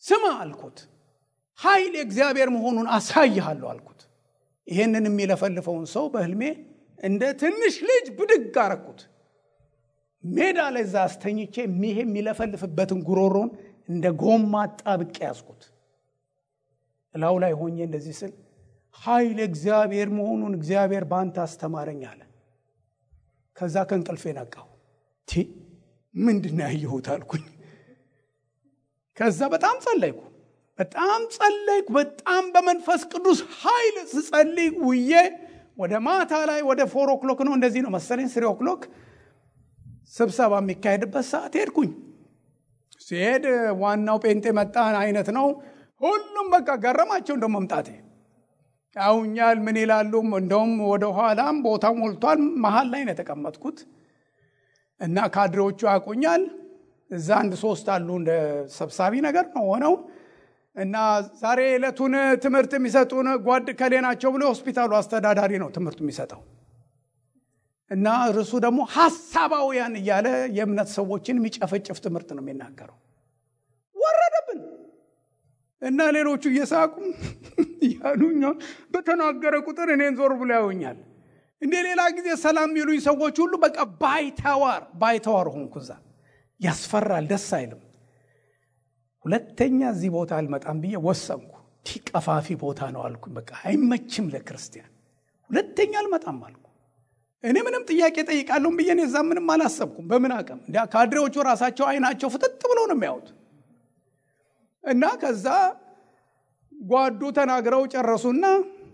ስማ አልኩት። ኃይል የእግዚአብሔር መሆኑን አሳይሃለሁ አልኩት። ይሄንን የሚለፈልፈውን ሰው በህልሜ እንደ ትንሽ ልጅ ብድግ አረኩት። ሜዳ ላይ እዛ አስተኝቼ ይሄ የሚለፈልፍበትን ጉሮሮን እንደ ጎማ ጣብቄ ያዝኩት። እላው ላይ ሆኜ እንደዚህ ስል ኃይል እግዚአብሔር መሆኑን እግዚአብሔር በአንተ አስተማረኝ አለ። ከዛ ከእንቅልፌ ነቃሁ። ቲ ምንድን ነው ያየሁት አልኩኝ። ከዛ በጣም ጸለይኩ፣ በጣም ጸለይኩ። በጣም በመንፈስ ቅዱስ ኃይል ስጸልይ ውዬ ወደ ማታ ላይ ወደ ፎር ኦክሎክ ነው እንደዚህ ነው መሰለኝ ስሪ ኦክሎክ ስብሰባ የሚካሄድበት ሰዓት ሄድኩኝ። ሲሄድ ዋናው ጴንጤ መጣን አይነት ነው። ሁሉም በቃ ገረማቸው እንደ መምጣቴ ያውኛል ምን ይላሉ። እንደውም ወደ ኋላም ቦታ ሞልቷል። መሀል ላይ ነው የተቀመጥኩት እና ካድሬዎቹ ያውቁኛል። እዛ አንድ ሶስት አሉ እንደ ሰብሳቢ ነገር ነው ሆነው እና ዛሬ ዕለቱን ትምህርት የሚሰጡን ጓድ ከሌ ናቸው ብሎ የሆስፒታሉ አስተዳዳሪ ነው ትምህርቱ የሚሰጠው እና እርሱ ደግሞ ሀሳባውያን እያለ የእምነት ሰዎችን የሚጨፈጭፍ ትምህርት ነው የሚናገረው። ወረደብን እና ሌሎቹ እየሳቁ ያሉኛ በተናገረ ቁጥር እኔን ዞር ብሎ ያዩኛል። እንደ ሌላ ጊዜ ሰላም የሚሉኝ ሰዎች ሁሉ በቃ ባይተዋር ባይተዋር ሆንኩ። እዛ ያስፈራል፣ ደስ አይልም። ሁለተኛ እዚህ ቦታ አልመጣም ብዬ ወሰንኩ። ቲ ቀፋፊ ቦታ ነው አልኩ። በቃ አይመችም ለክርስቲያን። ሁለተኛ አልመጣም አልኩ። እኔ ምንም ጥያቄ ጠይቃለሁም ብዬ እዛ ምንም አላሰብኩም። በምን አቅም እንዲ ካድሬዎቹ ራሳቸው አይናቸው ፍጥጥ ብለው ነው የሚያዩት። እና ከዛ ጓዱ ተናግረው ጨረሱና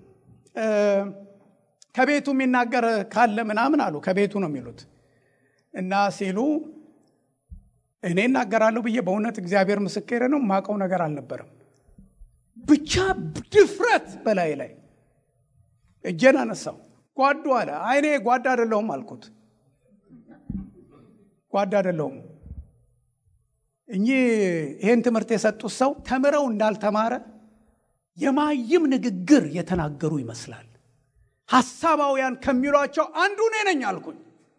ከቤቱ የሚናገር ካለ ምናምን አሉ። ከቤቱ ነው የሚሉት እና ሲሉ እኔ እናገራለሁ ብዬ በእውነት እግዚአብሔር ምስክር ነው የማውቀው ነገር አልነበረም። ብቻ ድፍረት በላይ ላይ እጄን አነሳው። ጓዱ አለ። አይኔ ጓዳ አይደለሁም አልኩት። ጓዳ አይደለሁም። እኚህ ይህን ትምህርት የሰጡት ሰው ተምረው እንዳልተማረ የማይም ንግግር የተናገሩ ይመስላል። ሐሳባውያን ከሚሏቸው አንዱ እኔ ነኝ አልኩኝ።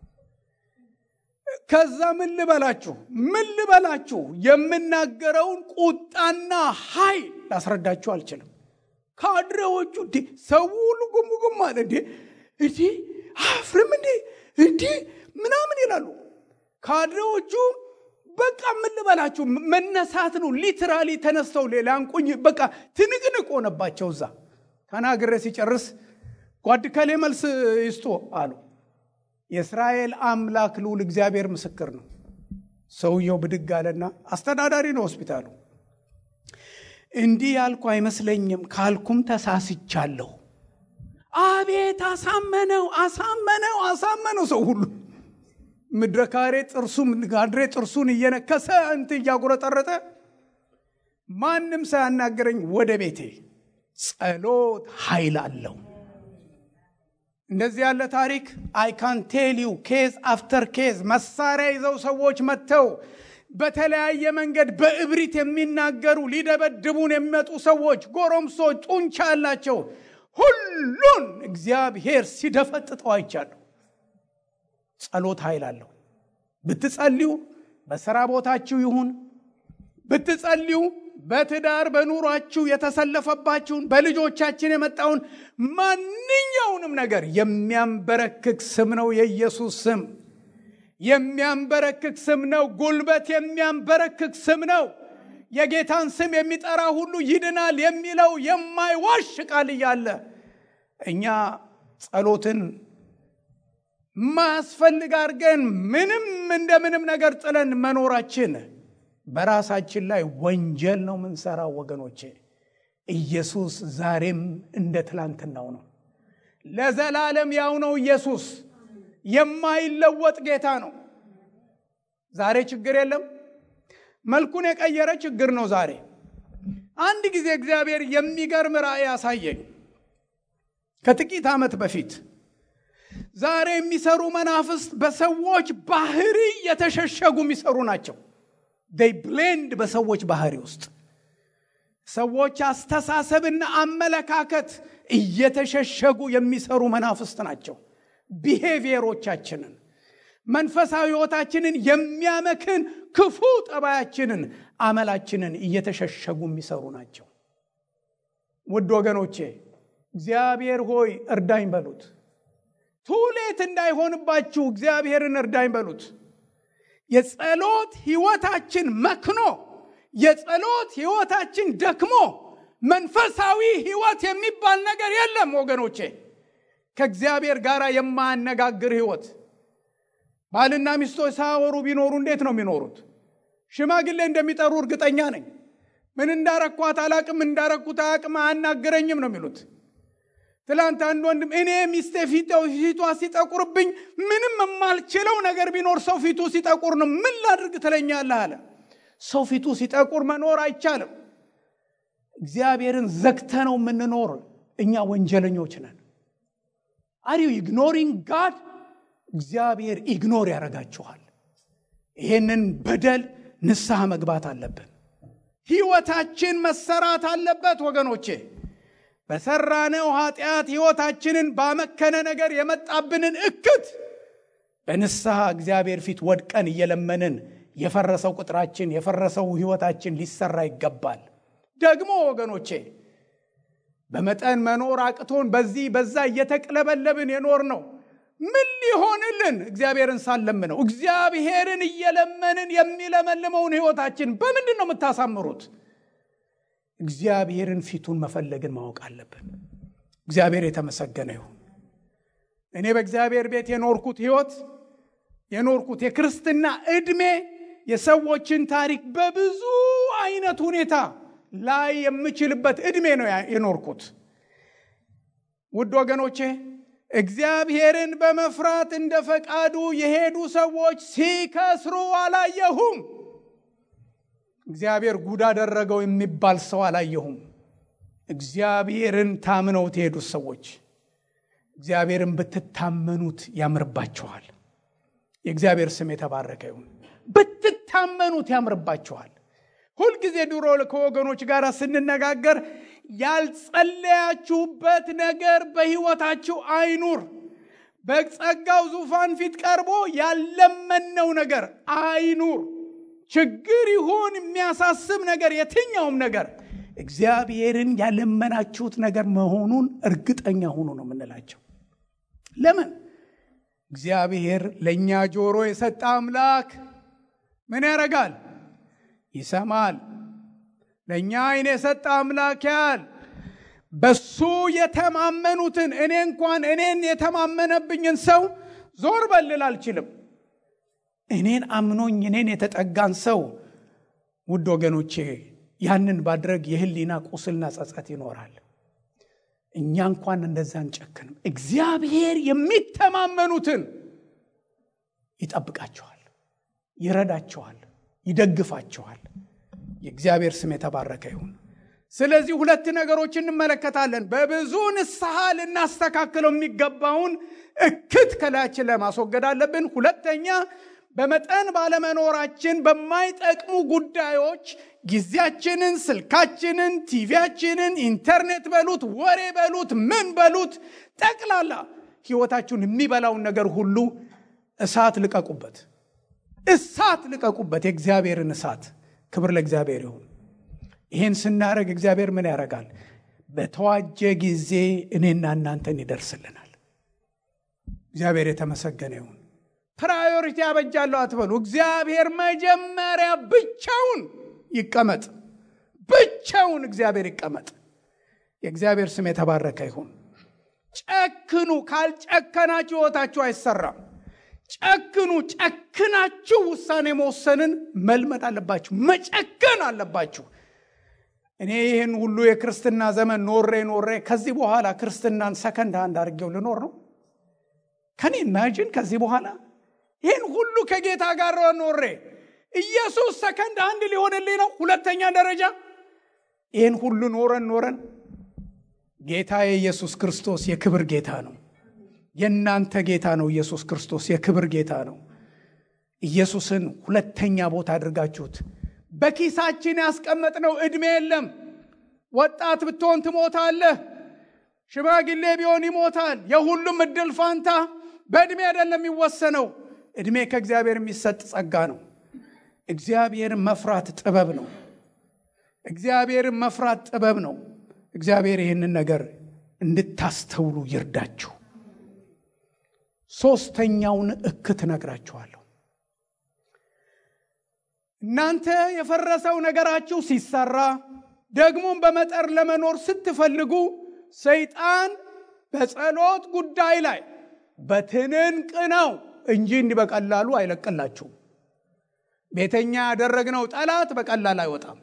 ከዛ ምን ልበላችሁ ምን ልበላችሁ የምናገረውን ቁጣና ኃይል ላስረዳችሁ አልችልም። ካድሬዎቹ እንዴ ሰው ሁሉ ጉም ጉም አለ እንዴ እንዴ አፍርም እንዴ እንዴ ምናምን ይላሉ። ካድሬዎቹ በቃ ምን ልበላችሁ መነሳት ነው። ሊትራሊ ተነስተው ሊያንቁኝ በቃ ትንቅንቅ ሆነባቸው። እዛ ተናግሬ ሲጨርስ ጓድ ከሌ መልስ ይስጡ አሉ። የእስራኤል አምላክ ልዑል እግዚአብሔር ምስክር ነው። ሰውየው ብድግ አለና አስተዳዳሪ ነው ሆስፒታሉ። እንዲህ ያልኩ አይመስለኝም ካልኩም ተሳስቻለሁ። አቤት አሳመነው፣ አሳመነው፣ አሳመነው። ሰው ሁሉ ምድረ ካሬ ጥርሱ ጋድሬ ጥርሱን እየነከሰ እንት እያጉረጠረጠ ማንም ሳያናገረኝ ወደ ቤቴ። ጸሎት ኃይል አለው። እንደዚህ ያለ ታሪክ አይ ካን ቴል ዩ ኬዝ አፍተር ኬዝ መሳሪያ ይዘው ሰዎች መጥተው በተለያየ መንገድ በእብሪት የሚናገሩ ሊደበድቡን የሚመጡ ሰዎች ጎረምሶች፣ ጡንቻ ያላቸው ሁሉን እግዚአብሔር ሲደፈጥጠው አይቻለሁ። ጸሎት ኃይል አለው። ብትጸልዩ በስራ ቦታችሁ ይሁን ብትጸልዩ በትዳር በኑሯችሁ የተሰለፈባችሁን በልጆቻችን የመጣውን ማንኛውንም ነገር የሚያንበረክክ ስም ነው የኢየሱስ ስም። የሚያንበረክክ ስም ነው። ጉልበት የሚያንበረክክ ስም ነው። የጌታን ስም የሚጠራ ሁሉ ይድናል የሚለው የማይዋሽ ቃል እያለ እኛ ጸሎትን ማያስፈልግ አድርገን ምንም እንደምንም ነገር ጥለን መኖራችን በራሳችን ላይ ወንጀል ነው የምንሰራው ወገኖቼ። ኢየሱስ ዛሬም እንደ ትላንትናው ነው። ለዘላለም ያው ነው። ኢየሱስ የማይለወጥ ጌታ ነው። ዛሬ ችግር የለም። መልኩን የቀየረ ችግር ነው ዛሬ። አንድ ጊዜ እግዚአብሔር የሚገርም ራእይ ያሳየኝ ከጥቂት ዓመት በፊት ዛሬ የሚሰሩ መናፍስት በሰዎች ባህሪ የተሸሸጉ የሚሰሩ ናቸው። ዴይ ብሌንድ በሰዎች ባህሪ ውስጥ ሰዎች አስተሳሰብና አመለካከት እየተሸሸጉ የሚሰሩ መናፍስት ናቸው። ቢሄቪየሮቻችንን፣ መንፈሳዊ ሕይወታችንን የሚያመክን ክፉ ጠባያችንን፣ አመላችንን እየተሸሸጉ የሚሰሩ ናቸው። ውድ ወገኖቼ እግዚአብሔር ሆይ እርዳኝ በሉት። ቱሌት እንዳይሆንባችሁ እግዚአብሔርን እርዳኝ በሉት። የጸሎት ሕይወታችን መክኖ የጸሎት ሕይወታችን ደክሞ መንፈሳዊ ሕይወት የሚባል ነገር የለም ወገኖቼ። ከእግዚአብሔር ጋር የማያነጋግር ሕይወት ባልና ሚስቶች ሳያወሩ ቢኖሩ እንዴት ነው የሚኖሩት? ሽማግሌ እንደሚጠሩ እርግጠኛ ነኝ። ምን እንዳረኳት አላቅም፣ እንዳረኩት አያቅም፣ አያናግረኝም ነው የሚሉት። ትላንት አንድ ወንድም እኔ ሚስቴ ፊቷ ሲጠቁርብኝ ምንም የማልችለው ነገር ቢኖር ሰው ፊቱ ሲጠቁር ነው። ምን ላድርግ ትለኛለህ አለ። ሰው ፊቱ ሲጠቁር መኖር አይቻልም። እግዚአብሔርን ዘግተነው የምንኖር እኛ ወንጀለኞች ነን። አር ዩ ኢግኖሪንግ ጋድ? እግዚአብሔር ኢግኖር ያደርጋችኋል። ይሄንን በደል ንስሐ መግባት አለብን። ህይወታችን መሰራት አለበት ወገኖቼ። በሰራነው ኃጢአት ህይወታችንን ባመከነ ነገር የመጣብንን እክት በንስሐ እግዚአብሔር ፊት ወድቀን እየለመንን የፈረሰው ቁጥራችን የፈረሰው ህይወታችን ሊሰራ ይገባል። ደግሞ ወገኖቼ በመጠን መኖር አቅቶን በዚህ በዛ እየተቅለበለብን የኖር ነው። ምን ሊሆንልን እግዚአብሔርን ሳንለምነው? እግዚአብሔርን እየለመንን የሚለመልመውን ህይወታችን በምንድን ነው የምታሳምሩት? እግዚአብሔርን ፊቱን መፈለግን ማወቅ አለብን። እግዚአብሔር የተመሰገነ ይሁን። እኔ በእግዚአብሔር ቤት የኖርኩት ህይወት የኖርኩት የክርስትና ዕድሜ የሰዎችን ታሪክ በብዙ አይነት ሁኔታ ላይ የምችልበት ዕድሜ ነው የኖርኩት። ውድ ወገኖቼ እግዚአብሔርን በመፍራት እንደ ፈቃዱ የሄዱ ሰዎች ሲከስሩ አላየሁም። እግዚአብሔር ጉድ አደረገው የሚባል ሰው አላየሁም። እግዚአብሔርን ታምነውት የሄዱት ሰዎች እግዚአብሔርን ብትታመኑት ያምርባችኋል። የእግዚአብሔር ስም የተባረከ ይሁን። ብትታመኑት ያምርባችኋል። ሁልጊዜ ድሮ ከወገኖች ጋር ስንነጋገር ያልጸለያችሁበት ነገር በሕይወታችሁ አይኑር። በጸጋው ዙፋን ፊት ቀርቦ ያለመነው ነገር አይኑር። ችግር ይሁን የሚያሳስብ ነገር፣ የትኛውም ነገር እግዚአብሔርን ያለመናችሁት ነገር መሆኑን እርግጠኛ ሁኑ ነው የምንላቸው። ለምን? እግዚአብሔር ለእኛ ጆሮ የሰጠ አምላክ ምን ያደርጋል? ይሰማል። ለእኛ ዓይን የሰጠ አምላክ ያል በሱ የተማመኑትን እኔ እንኳን እኔን የተማመነብኝን ሰው ዞር በልል አልችልም። እኔን አምኖኝ እኔን የተጠጋን ሰው ውድ ወገኖቼ ያንን ባድረግ የህሊና ቁስልና ጸጸት ይኖራል። እኛ እንኳን እንደዛ አንጨክንም። እግዚአብሔር የሚተማመኑትን ይጠብቃቸዋል፣ ይረዳቸዋል፣ ይደግፋቸዋል። የእግዚአብሔር ስም የተባረከ ይሁን። ስለዚህ ሁለት ነገሮች እንመለከታለን። በብዙ ንስሐ ልናስተካክለው የሚገባውን እክት ከላያችን ላይ ማስወገድ አለብን። ሁለተኛ በመጠን ባለመኖራችን በማይጠቅሙ ጉዳዮች ጊዜያችንን፣ ስልካችንን፣ ቲቪያችንን፣ ኢንተርኔት በሉት ወሬ በሉት ምን በሉት ጠቅላላ ህይወታችሁን የሚበላውን ነገር ሁሉ እሳት ልቀቁበት፣ እሳት ልቀቁበት፣ የእግዚአብሔርን እሳት። ክብር ለእግዚአብሔር ይሁን። ይህን ስናደርግ እግዚአብሔር ምን ያደርጋል? በተዋጀ ጊዜ እኔና እናንተን ይደርስልናል። እግዚአብሔር የተመሰገነ ይሁን። ፕራዮሪቲ ያበጃለሁ አትበሉ። እግዚአብሔር መጀመሪያ ብቻውን ይቀመጥ፣ ብቻውን እግዚአብሔር ይቀመጥ። የእግዚአብሔር ስም የተባረከ ይሁን። ጨክኑ። ካልጨከናችሁ ህይወታችሁ አይሰራም። ጨክኑ። ጨክናችሁ ውሳኔ መወሰንን መልመድ አለባችሁ። መጨከን አለባችሁ። እኔ ይህን ሁሉ የክርስትና ዘመን ኖሬ ኖሬ ከዚህ በኋላ ክርስትናን ሰከንድ አንድ አድርጌው ልኖር ነው። ከኔ ኢማጂን ከዚህ በኋላ ይህን ሁሉ ከጌታ ጋር ኖሬ ኢየሱስ ሰከንድ አንድ ሊሆንልኝ ነው። ሁለተኛ ደረጃ ይህን ሁሉ ኖረን ኖረን ጌታ የኢየሱስ ክርስቶስ የክብር ጌታ ነው። የእናንተ ጌታ ነው። ኢየሱስ ክርስቶስ የክብር ጌታ ነው። ኢየሱስን ሁለተኛ ቦታ አድርጋችሁት በኪሳችን ያስቀመጥነው ዕድሜ የለም። ወጣት ብትሆን ትሞታለህ። ሽማግሌ ቢሆን ይሞታል። የሁሉም እድል ፋንታ በዕድሜ አይደለም የሚወሰነው። ዕድሜ ከእግዚአብሔር የሚሰጥ ጸጋ ነው። እግዚአብሔርን መፍራት ጥበብ ነው። እግዚአብሔርን መፍራት ጥበብ ነው። እግዚአብሔር ይህንን ነገር እንድታስተውሉ ይርዳችሁ። ሶስተኛውን እክት ነግራችኋለሁ። እናንተ የፈረሰው ነገራችሁ ሲሰራ ደግሞም በመጠር ለመኖር ስትፈልጉ ሰይጣን በጸሎት ጉዳይ ላይ በትንንቅ ነው እንጂ እንዲህ በቀላሉ አይለቅላችሁም። ቤተኛ ያደረግነው ጠላት በቀላል አይወጣም።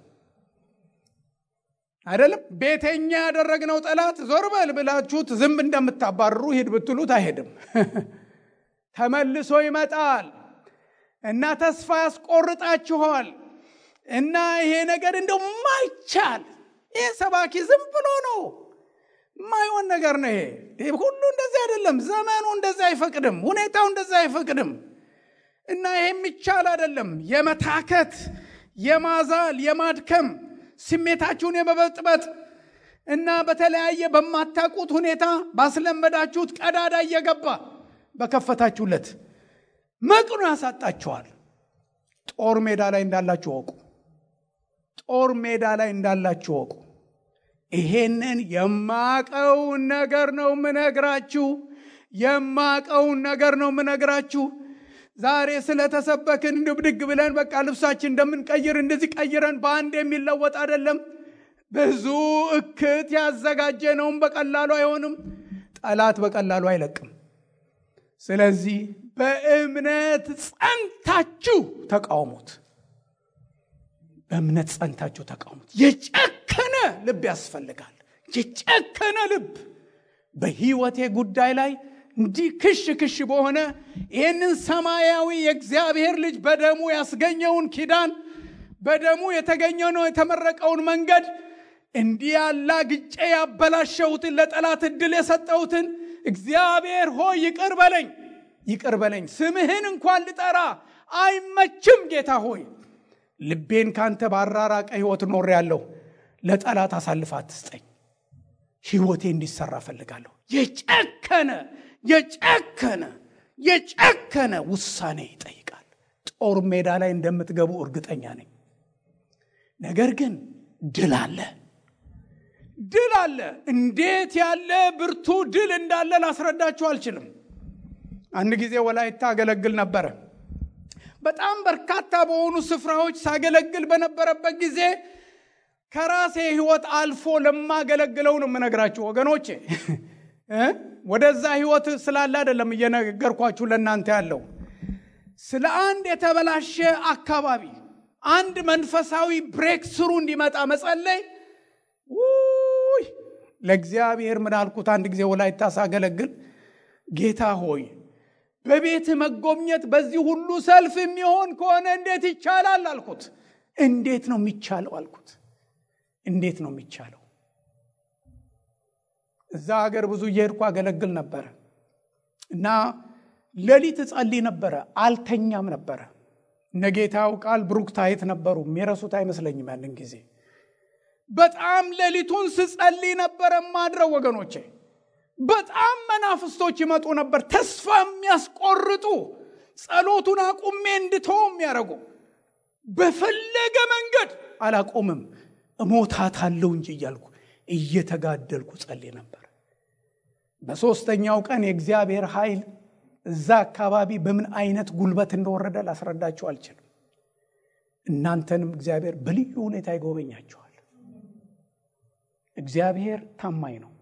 አይደለም ቤተኛ ያደረግነው ጠላት ዞር በል ብላችሁት ዝም እንደምታባርሩ ሂድ ብትሉት አይሄድም። ተመልሶ ይመጣል እና ተስፋ ያስቆርጣችኋል። እና ይሄ ነገር እንደው ማይቻል ይሄ ሰባኪ ዝም ብሎ ነው ማይሆን ነገር ነው። ይሄ ሁሉ እንደዚህ አይደለም። ዘመኑ እንደዚህ አይፈቅድም። ሁኔታው እንደዚህ አይፈቅድም። እና ይሄ የሚቻል አይደለም። የመታከት የማዛል የማድከም ስሜታችሁን የመበጥበጥ እና በተለያየ በማታውቁት ሁኔታ ባስለመዳችሁት ቀዳዳ እየገባ በከፈታችሁለት መቅኖ ያሳጣችኋል። ጦር ሜዳ ላይ እንዳላችሁ ወቁ። ጦር ሜዳ ላይ እንዳላችሁ ወቁ። ይሄንን የማቀውን ነገር ነው ምነግራችሁ። የማቀውን ነገር ነው ምነግራችሁ። ዛሬ ስለተሰበክን ድብድግ ብለን በቃ ልብሳችን እንደምንቀይር እንደዚህ ቀይረን በአንድ የሚለወጥ አይደለም። ብዙ እክት ያዘጋጀነውም በቀላሉ አይሆንም። ጠላት በቀላሉ አይለቅም። ስለዚህ በእምነት ጸንታችሁ ተቃውሙት። በእምነት ጸንታችሁ ተቃውሙት። የጨከነ ልብ ያስፈልጋል። የጨከነ ልብ በሕይወቴ ጉዳይ ላይ እንዲህ ክሽ ክሽ በሆነ ይህንን ሰማያዊ የእግዚአብሔር ልጅ በደሙ ያስገኘውን ኪዳን በደሙ የተገኘነው የተመረቀውን መንገድ እንዲህ ያላ ግጬ ያበላሸሁትን ለጠላት እድል የሰጠሁትን እግዚአብሔር ሆይ ይቅር በለኝ ይቅር በለኝ። ስምህን እንኳን ልጠራ አይመችም። ጌታ ሆይ ልቤን ካንተ ባራራቀ ሕይወት ኖር ያለሁ ለጠላት አሳልፍ አትስጠኝ። ሕይወቴ እንዲሰራ እፈልጋለሁ። የጨከነ የጨከነ የጨከነ ውሳኔ ይጠይቃል። ጦር ሜዳ ላይ እንደምትገቡ እርግጠኛ ነኝ። ነገር ግን ድል አለ፣ ድል አለ። እንዴት ያለ ብርቱ ድል እንዳለ ላስረዳችሁ አልችልም። አንድ ጊዜ ወላይታ አገለግል ነበረ። በጣም በርካታ በሆኑ ስፍራዎች ሳገለግል በነበረበት ጊዜ ከራሴ ህይወት አልፎ ለማገለግለው ነው የምነግራችሁ ወገኖቼ። ወደዛ ህይወት ስላለ አይደለም እየነገርኳችሁ ለእናንተ ያለው ስለ አንድ የተበላሸ አካባቢ አንድ መንፈሳዊ ብሬክ ስሩ እንዲመጣ መጸለይ ውይ ለእግዚአብሔር ምን አልኩት አንድ ጊዜ ወላይታ ሳገለግል ጌታ ሆይ በቤት መጎብኘት በዚህ ሁሉ ሰልፍ የሚሆን ከሆነ እንዴት ይቻላል አልኩት እንዴት ነው የሚቻለው አልኩት እንዴት ነው የሚቻለው እዛ ሀገር ብዙ እየሄድኩ አገለግል ነበረ እና ሌሊት እጸልይ ነበረ አልተኛም ነበረ እነ ጌታው ቃል ብሩክ ታየት ነበሩ የሚረሱት አይመስለኝም ያንን ጊዜ በጣም ሌሊቱን ስጸልይ ነበረ ማድረው ወገኖቼ በጣም መናፍስቶች ይመጡ ነበር ተስፋ የሚያስቆርጡ ጸሎቱን አቁሜ እንድተው የሚያደርጉ በፈለገ መንገድ አላቆምም እሞታታለሁ እንጂ እያልኩ እየተጋደልኩ ጸልይ ነበር በሦስተኛው ቀን የእግዚአብሔር ኃይል እዛ አካባቢ በምን አይነት ጉልበት እንደወረደ ላስረዳችሁ አልችልም እናንተንም እግዚአብሔር በልዩ ሁኔታ ይጎበኛችኋል እግዚአብሔር ታማኝ ነው